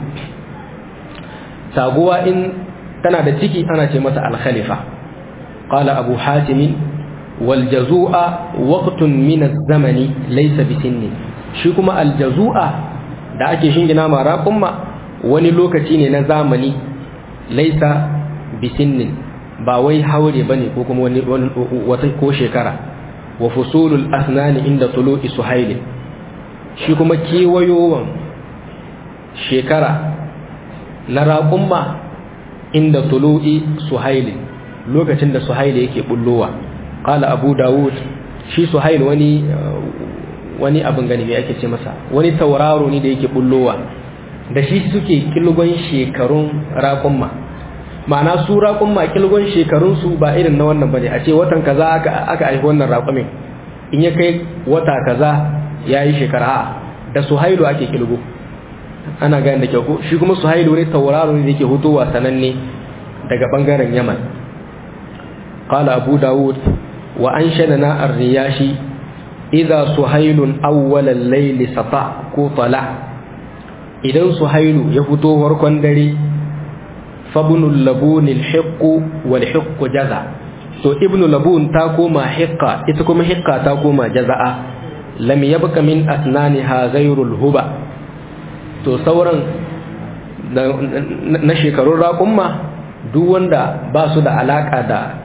taguwa in tana da ciki ana ce mata al khalifa qala abu hatim wal jazua waqtun min az-zamani laysa bisinni shi kuma aljazu'a da ake shingina ma raƙumma wani lokaci ne na zamani laisa bisinnin ba wai haure bane ko kuma wani wata ko shekara wa fusulul asnani inda tulu'i suhail shi kuma kewayowan shekara na raƙumma inda tulu'i suhail lokacin da suhail yake bullowa qala abu dawud shi suhail wani wani abin gani mai ake ce masa wani tauraro ne da yake bullowa da shi suke kilgon shekarun raƙumma ma'ana su raƙumma kilgon shekarunsu ba irin na wannan bane a ce watan kaza aka aka haifi wannan raƙumin in ya kai wata kaza ya yi shekara da suhailu ake kilgo ana gani da kyau ko shi kuma suhailu ne tauraro ne da yake hutowa sananne daga bangaren yaman qala abu dawud wa anshadana ar-riyashi idza suhailun awwalal layli sata ko tala idan suhailu ya fito farkon dare fabnul labun alhiq wal hiq jaza to ibnu labun ta koma hiqqa ita kuma hiqqa ta koma jaza'a lam yabqa min asnaniha ghayrul huba to sauran na shekarun raƙumma duk wanda ba su da alaka da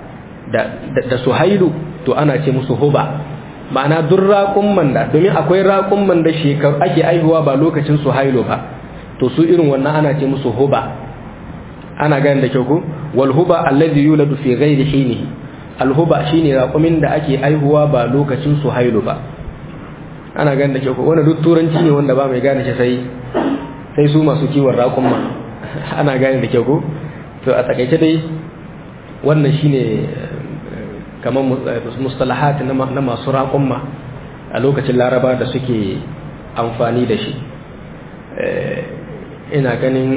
da suhailu to ana ce musu huba ma'ana duk raƙumman da domin akwai raƙumman da shekaru ake aihuwa ba lokacin suhailu ba to su irin wannan ana ce musu huba ana gani da kyau ko wal huba alladhi yuladu fi ghairi hinihi al huba shine raƙumin da ake aihuwa ba lokacin suhailu ba ana gani da kyau ko wannan duk turanci ne wanda ba mai gane shi sai sai su masu kiwon raƙumma ana gane da kyau ko to a takaice dai wannan shine kamar mustalahat na masu raƙumma a lokacin laraba da suke amfani da shi ina ganin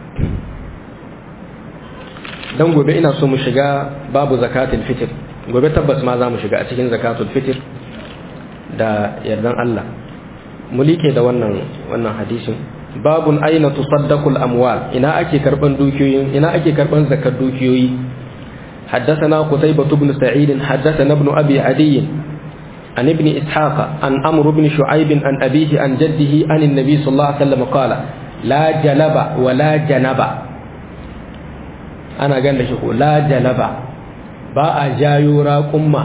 don gobe ina so mu shiga babu zakatul fitr gobe tabbas ma za mu shiga a cikin zakatul fitr da yardan Allah mu like da wannan wannan hadisin babun aina tusaddaqul amwal ina ake karban dukiyoyin ina ake karban zakar dukiyoyi حدثنا قتيبة بن سعيد حدثنا ابن أبي عدي عن ابن إسحاق عن أمر بن شعيب عن أبيه عن جده عن النبي صلى الله عليه وسلم قال لا جلب ولا جنب أنا قال لشيخ لا جلب باء جايورا قمة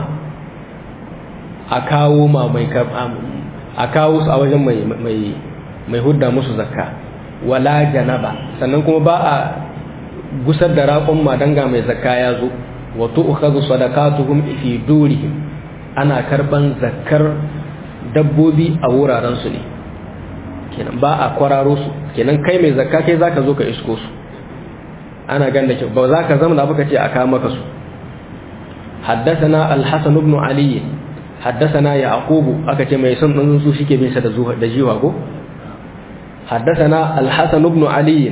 أكاو ما مي أكاو أوجه مي مي mai hudda musu zakka wala janaba sannan kuma ba a gusar da raƙon madanga mai zakka ya zo wato ukhadhu sadaqatuhum fi durihim ana karban zakkar dabbobi a wuraren su ne kenan ba a kwararo su kenan kai mai zakka kai zaka zo ka isko su ana ganda ke ba za ka zama da baka ce a kawo maka su حدثنا الحسن بن علي حدثنا يعقوب aka ce mai son dan su shike bin sa da zuwa da jiwa ko حدثنا الحسن بن علي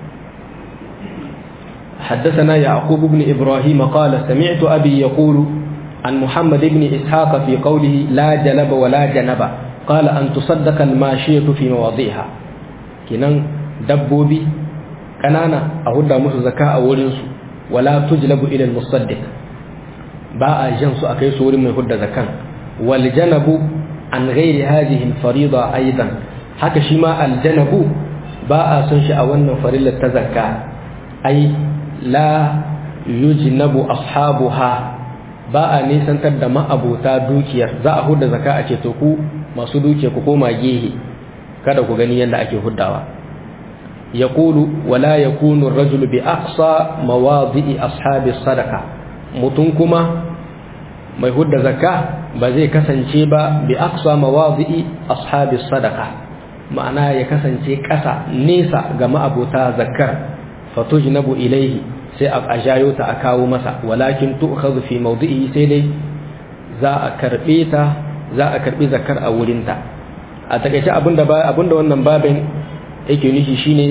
حدثنا يعقوب بن إبراهيم قال سمعت أبي يقول عن محمد بن إسحاق في قوله لا جلب ولا جنب قال أن تصدق الماشية في مواضيعها كنان دبوبي كنانا أهد مس زكاة ورنس ولا تجلب إلى المصدق باء جنس أكيس ورم يهد زكاة والجنب عن غير هذه الفريضة أيضا haka shi ma aljanabu ba a son shi a wannan farillar ta zakka ai la yujnabu ashabuha ba a nisantar da ma'abuta dukiyar za a hudda zakka a ce to ku masu dukiya ku koma gehe kada ku gani yadda ake huddawa yaqulu wala yakunu ar-rajulu bi aqsa mawadi'i ashabi sadaqa mutum kuma mai hudda zakka ba zai kasance ba bi aqsa mawadi'i ashabi sadaqa ma'ana ya kasance ƙasa nesa ga ma'abota zakkar fatujnabu ilaihi sai a jayo ta a kawo masa walakin tu'khadhu fi mawdi'i sai dai za a karbe ta za a karbi zakkar a wurin ta a takeice abinda ba abinda wannan babin yake nufi shine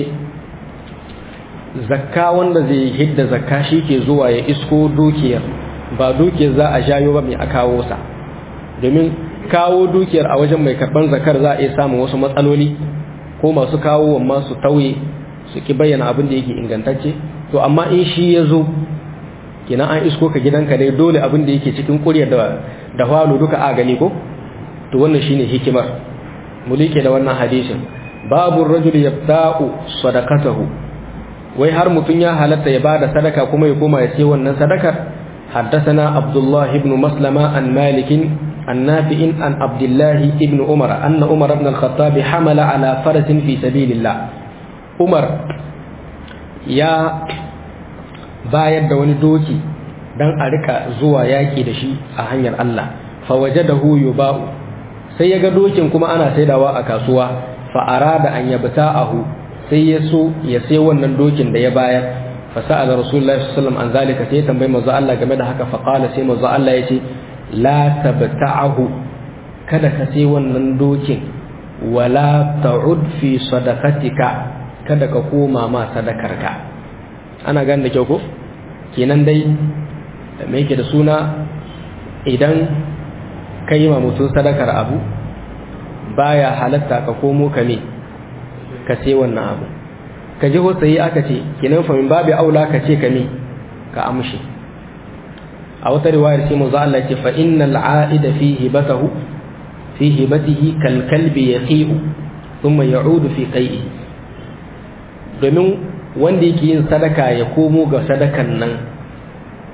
zakka wanda zai hidda zakka ke zuwa ya isko dukiyar ba dukiyar za a jayo ba mai a kawo sa domin kawo dukiyar a wajen mai karban zakar za a iya samun wasu matsaloli ko masu kawo amma su tauye su ki bayyana abin da yake ingantacce to amma in shi ya zo kina an isko ka gidanka dai dole abin da yake cikin kuryar da da falo duka a gani ko to wannan shine hikimar mulike da wannan hadisin babu rajul yabta'u sadaqatahu wai har mutun ya halatta ya bada sadaka kuma ya koma ya ce wannan sadakar حدثنا عبد الله بن مسلمة عن مالك عن نافع عن عبد الله بن عمر أن عمر بن الخطاب حمل على فرس في سبيل الله عمر يا bayar da wani doki dan a rika zuwa yaki da shi a hanyar Allah fa wajadahu yuba'u sai ya ga dokin kuma ana saidawa a kasuwa fa arada an yabta'ahu sai ya so ya sai wannan dokin da ya bayar fa sa'ala rasulullahi sallallahu alaihi wasallam an zalika sai ya tambayi manzo Allah game da haka fa qala sai manzo Allah yace la tabta'ahu kada ka sai wannan dokin wala ta'ud fi sadaqatika kada ka koma ma sadakarka ana gane da kyau ko kenan dai me yake da suna idan ka yi ma mutum sadakar abu baya halatta ka komo ka ne ka sai wannan abu ka ji hotsayi aka ce kenan famin babu aula ka ce ka ne ka amshi a wata riwayar ce mu Allah ce fa innal a'ida fi hibatahu fi hibatihi kal kalbi yaqi'u thumma ya'udu fi qai'i domin wanda yake yin sadaka ya komo ga sadakan nan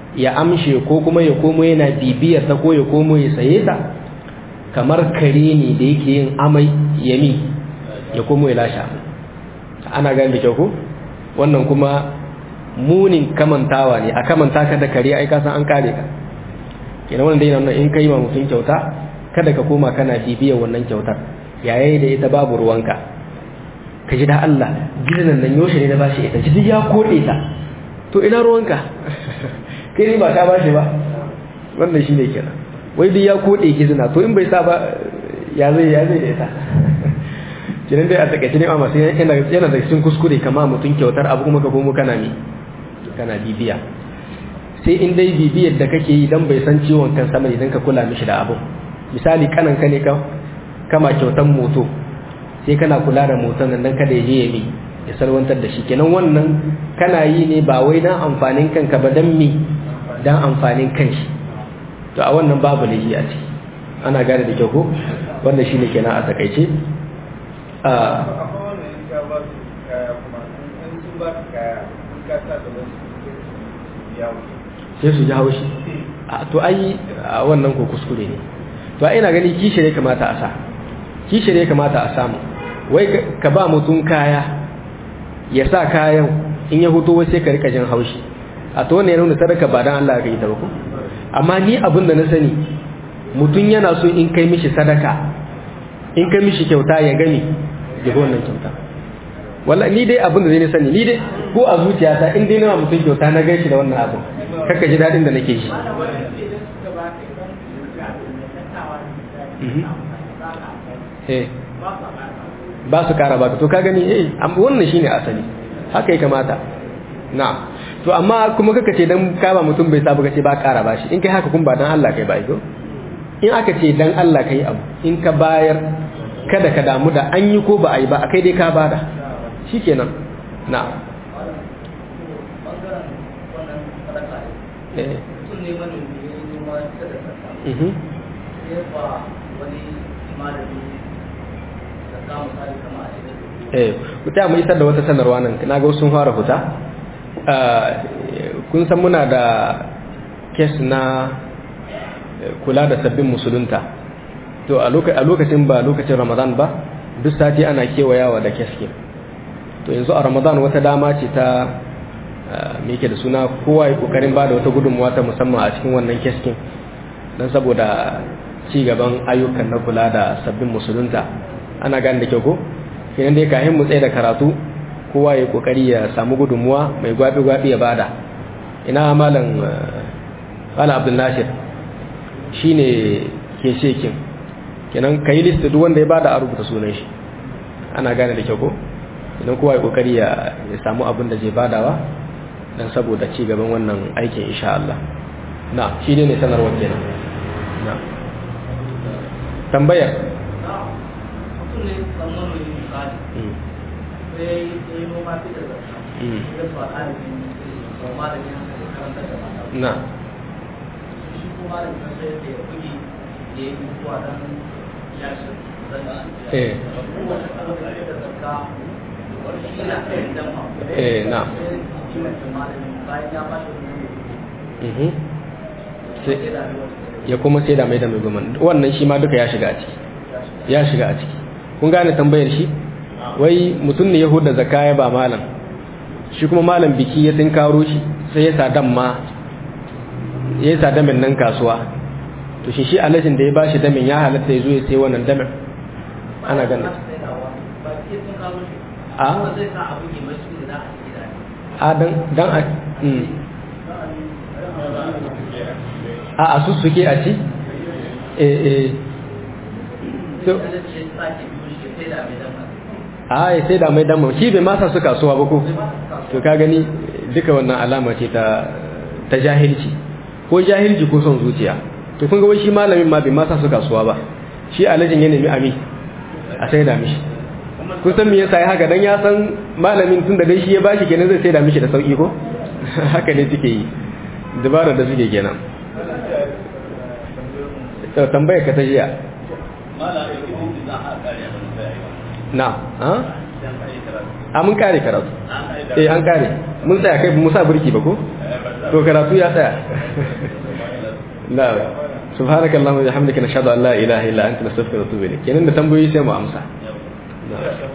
ya amshe ko kuma ya komo yana bibiyar ta ko ya komo ya saye ta kamar kare ne da yake yin amai yami ya komo ya lashe ana gani da kyau ko wannan kuma munin kamantawa ne a kamanta ka da kare ai kasan an kare ka kenan wannan dai nan in kai ma mutum kyauta kada ka koma kana bibiyar wannan kyautar yayi da ita babu ruwanka ka ji da Allah gidan nan yoshe ne da bashi ita ji ya kode ta to ina ruwanka kai ne ba ka bashi ba wannan shine kenan wai duk ya kode gizina to in bai sa ba ya zai ya zai da ita kenan dai a takaice ne amma sai yana yana da cikin kuskure kama mutum kyautar abu kuma ka komo kana mi kana bibiya sai in dai bibiyar da kake yi dan bai san ciwon kan sama idan ka kula mishi da abu misali kanan ka ne ka kama kyautan moto sai kana kula da moton nan dan kada ya je ya mi ya salwantar da shi kenan wannan kana yi ne ba wai dan amfanin kanka ba dan mi dan amfanin kanshi to a wannan babu lahi a ciki ana gane da kyau ko wannan shine kenan a takaice a sai su ji haushi to ai wannan ko kuskure ne to ai ina gani kishi ne kamata a sa kishi ne kamata a samu wai ka ba mutum kaya ya sa kayan in ya huto wai sai ka rika jin haushi a to wannan ya nuna sadaka ba dan Allah ka yi ta ba ko amma ni abin da na sani mutum yana so in kai mishi sadaka in kai mishi kyauta ya gani ya ga wannan kyauta walla ni dai abin da zai sani ni dai ko a zuciyata in dai na mutum kyauta na gaishe da wannan abin kaka ji dadin da nake shi ba su kara baka to ka gani eh wannan shine asali haka ya kamata na to amma kuma kaka ce dan kaba mutum bai sabu kace ba kara bashi in kai haka kun ba dan Allah kai ba ido in aka ce dan Allah kai abu in ka bayar kada ka damu da an yi ko ba a yi ba a kai dai ka bada shikenan na eh ku ta mu isar da wata sanarwa nan na ga sun fara fita kun san muna da kes na kula da sabbin musulunta to a lokacin ba lokacin ramadan ba duk sati ana kewayawa da keske to yanzu a ramadan wata dama ce ta me yake da suna kowa ya kokarin ba da wata gudunmuwa ta musamman a cikin wannan keskin don saboda ci gaban ayyukan na kula da sabbin musulunta ana gane da kyau ko kenan dai kayan mu tsaye da karatu kowa ya kokari ya samu gudunmuwa mai gwabi-gwabi ya bada ina malam malam abdul nasir shine ke shekin kenan kai list duk wanda ya bada a rubuta sunan shi ana gane da kyau ko idan kowa ya kokari ya samu abin da zai badawa dan saboda ci gaban wannan aikin insha Allah na shi ne sanarwar kenan na tambayar na eh eh na ya kuma sai da mai da mai goma wannan shi ma duka ya shiga a ciki ya shiga a ciki kun gane tambayar shi wai mutum ne ya huda zakka ya ba malam shi kuma malam biki ya tinkaro shi sai ya sadan ma ya sa damin nan kasuwa to shi shi alajin da ya bashi damin ya halatta ya zo ya sai wannan damin ana ganin a a dan dan a a a su suke a ci eh eh to a ya sai da mai damar shi bai masa su kasuwa ba ko to ka gani duka wannan alama ce ta ta jahilci ko jahilci ko son zuciya to kun ga wai shi malamin ma bai masa su kasuwa ba shi alajin ya nemi ami a sai da mishi kun san me yasa ya haka dan ya san malamin tun da dai shi ya bashi kenan zai sai da mishi da sauki ko haka ne suke yi dabara da suke kenan to tambayar ka ta jiya na ha a mun kare karatu eh an kare mun tsaya kai mu sa burki ba ko to karatu ya tsaya na subhanakallahumma wa bihamdika nashhadu an la ilaha illa anta nastaghfiruka wa natubu ilayk kenan da tambayoyi sai mu amsa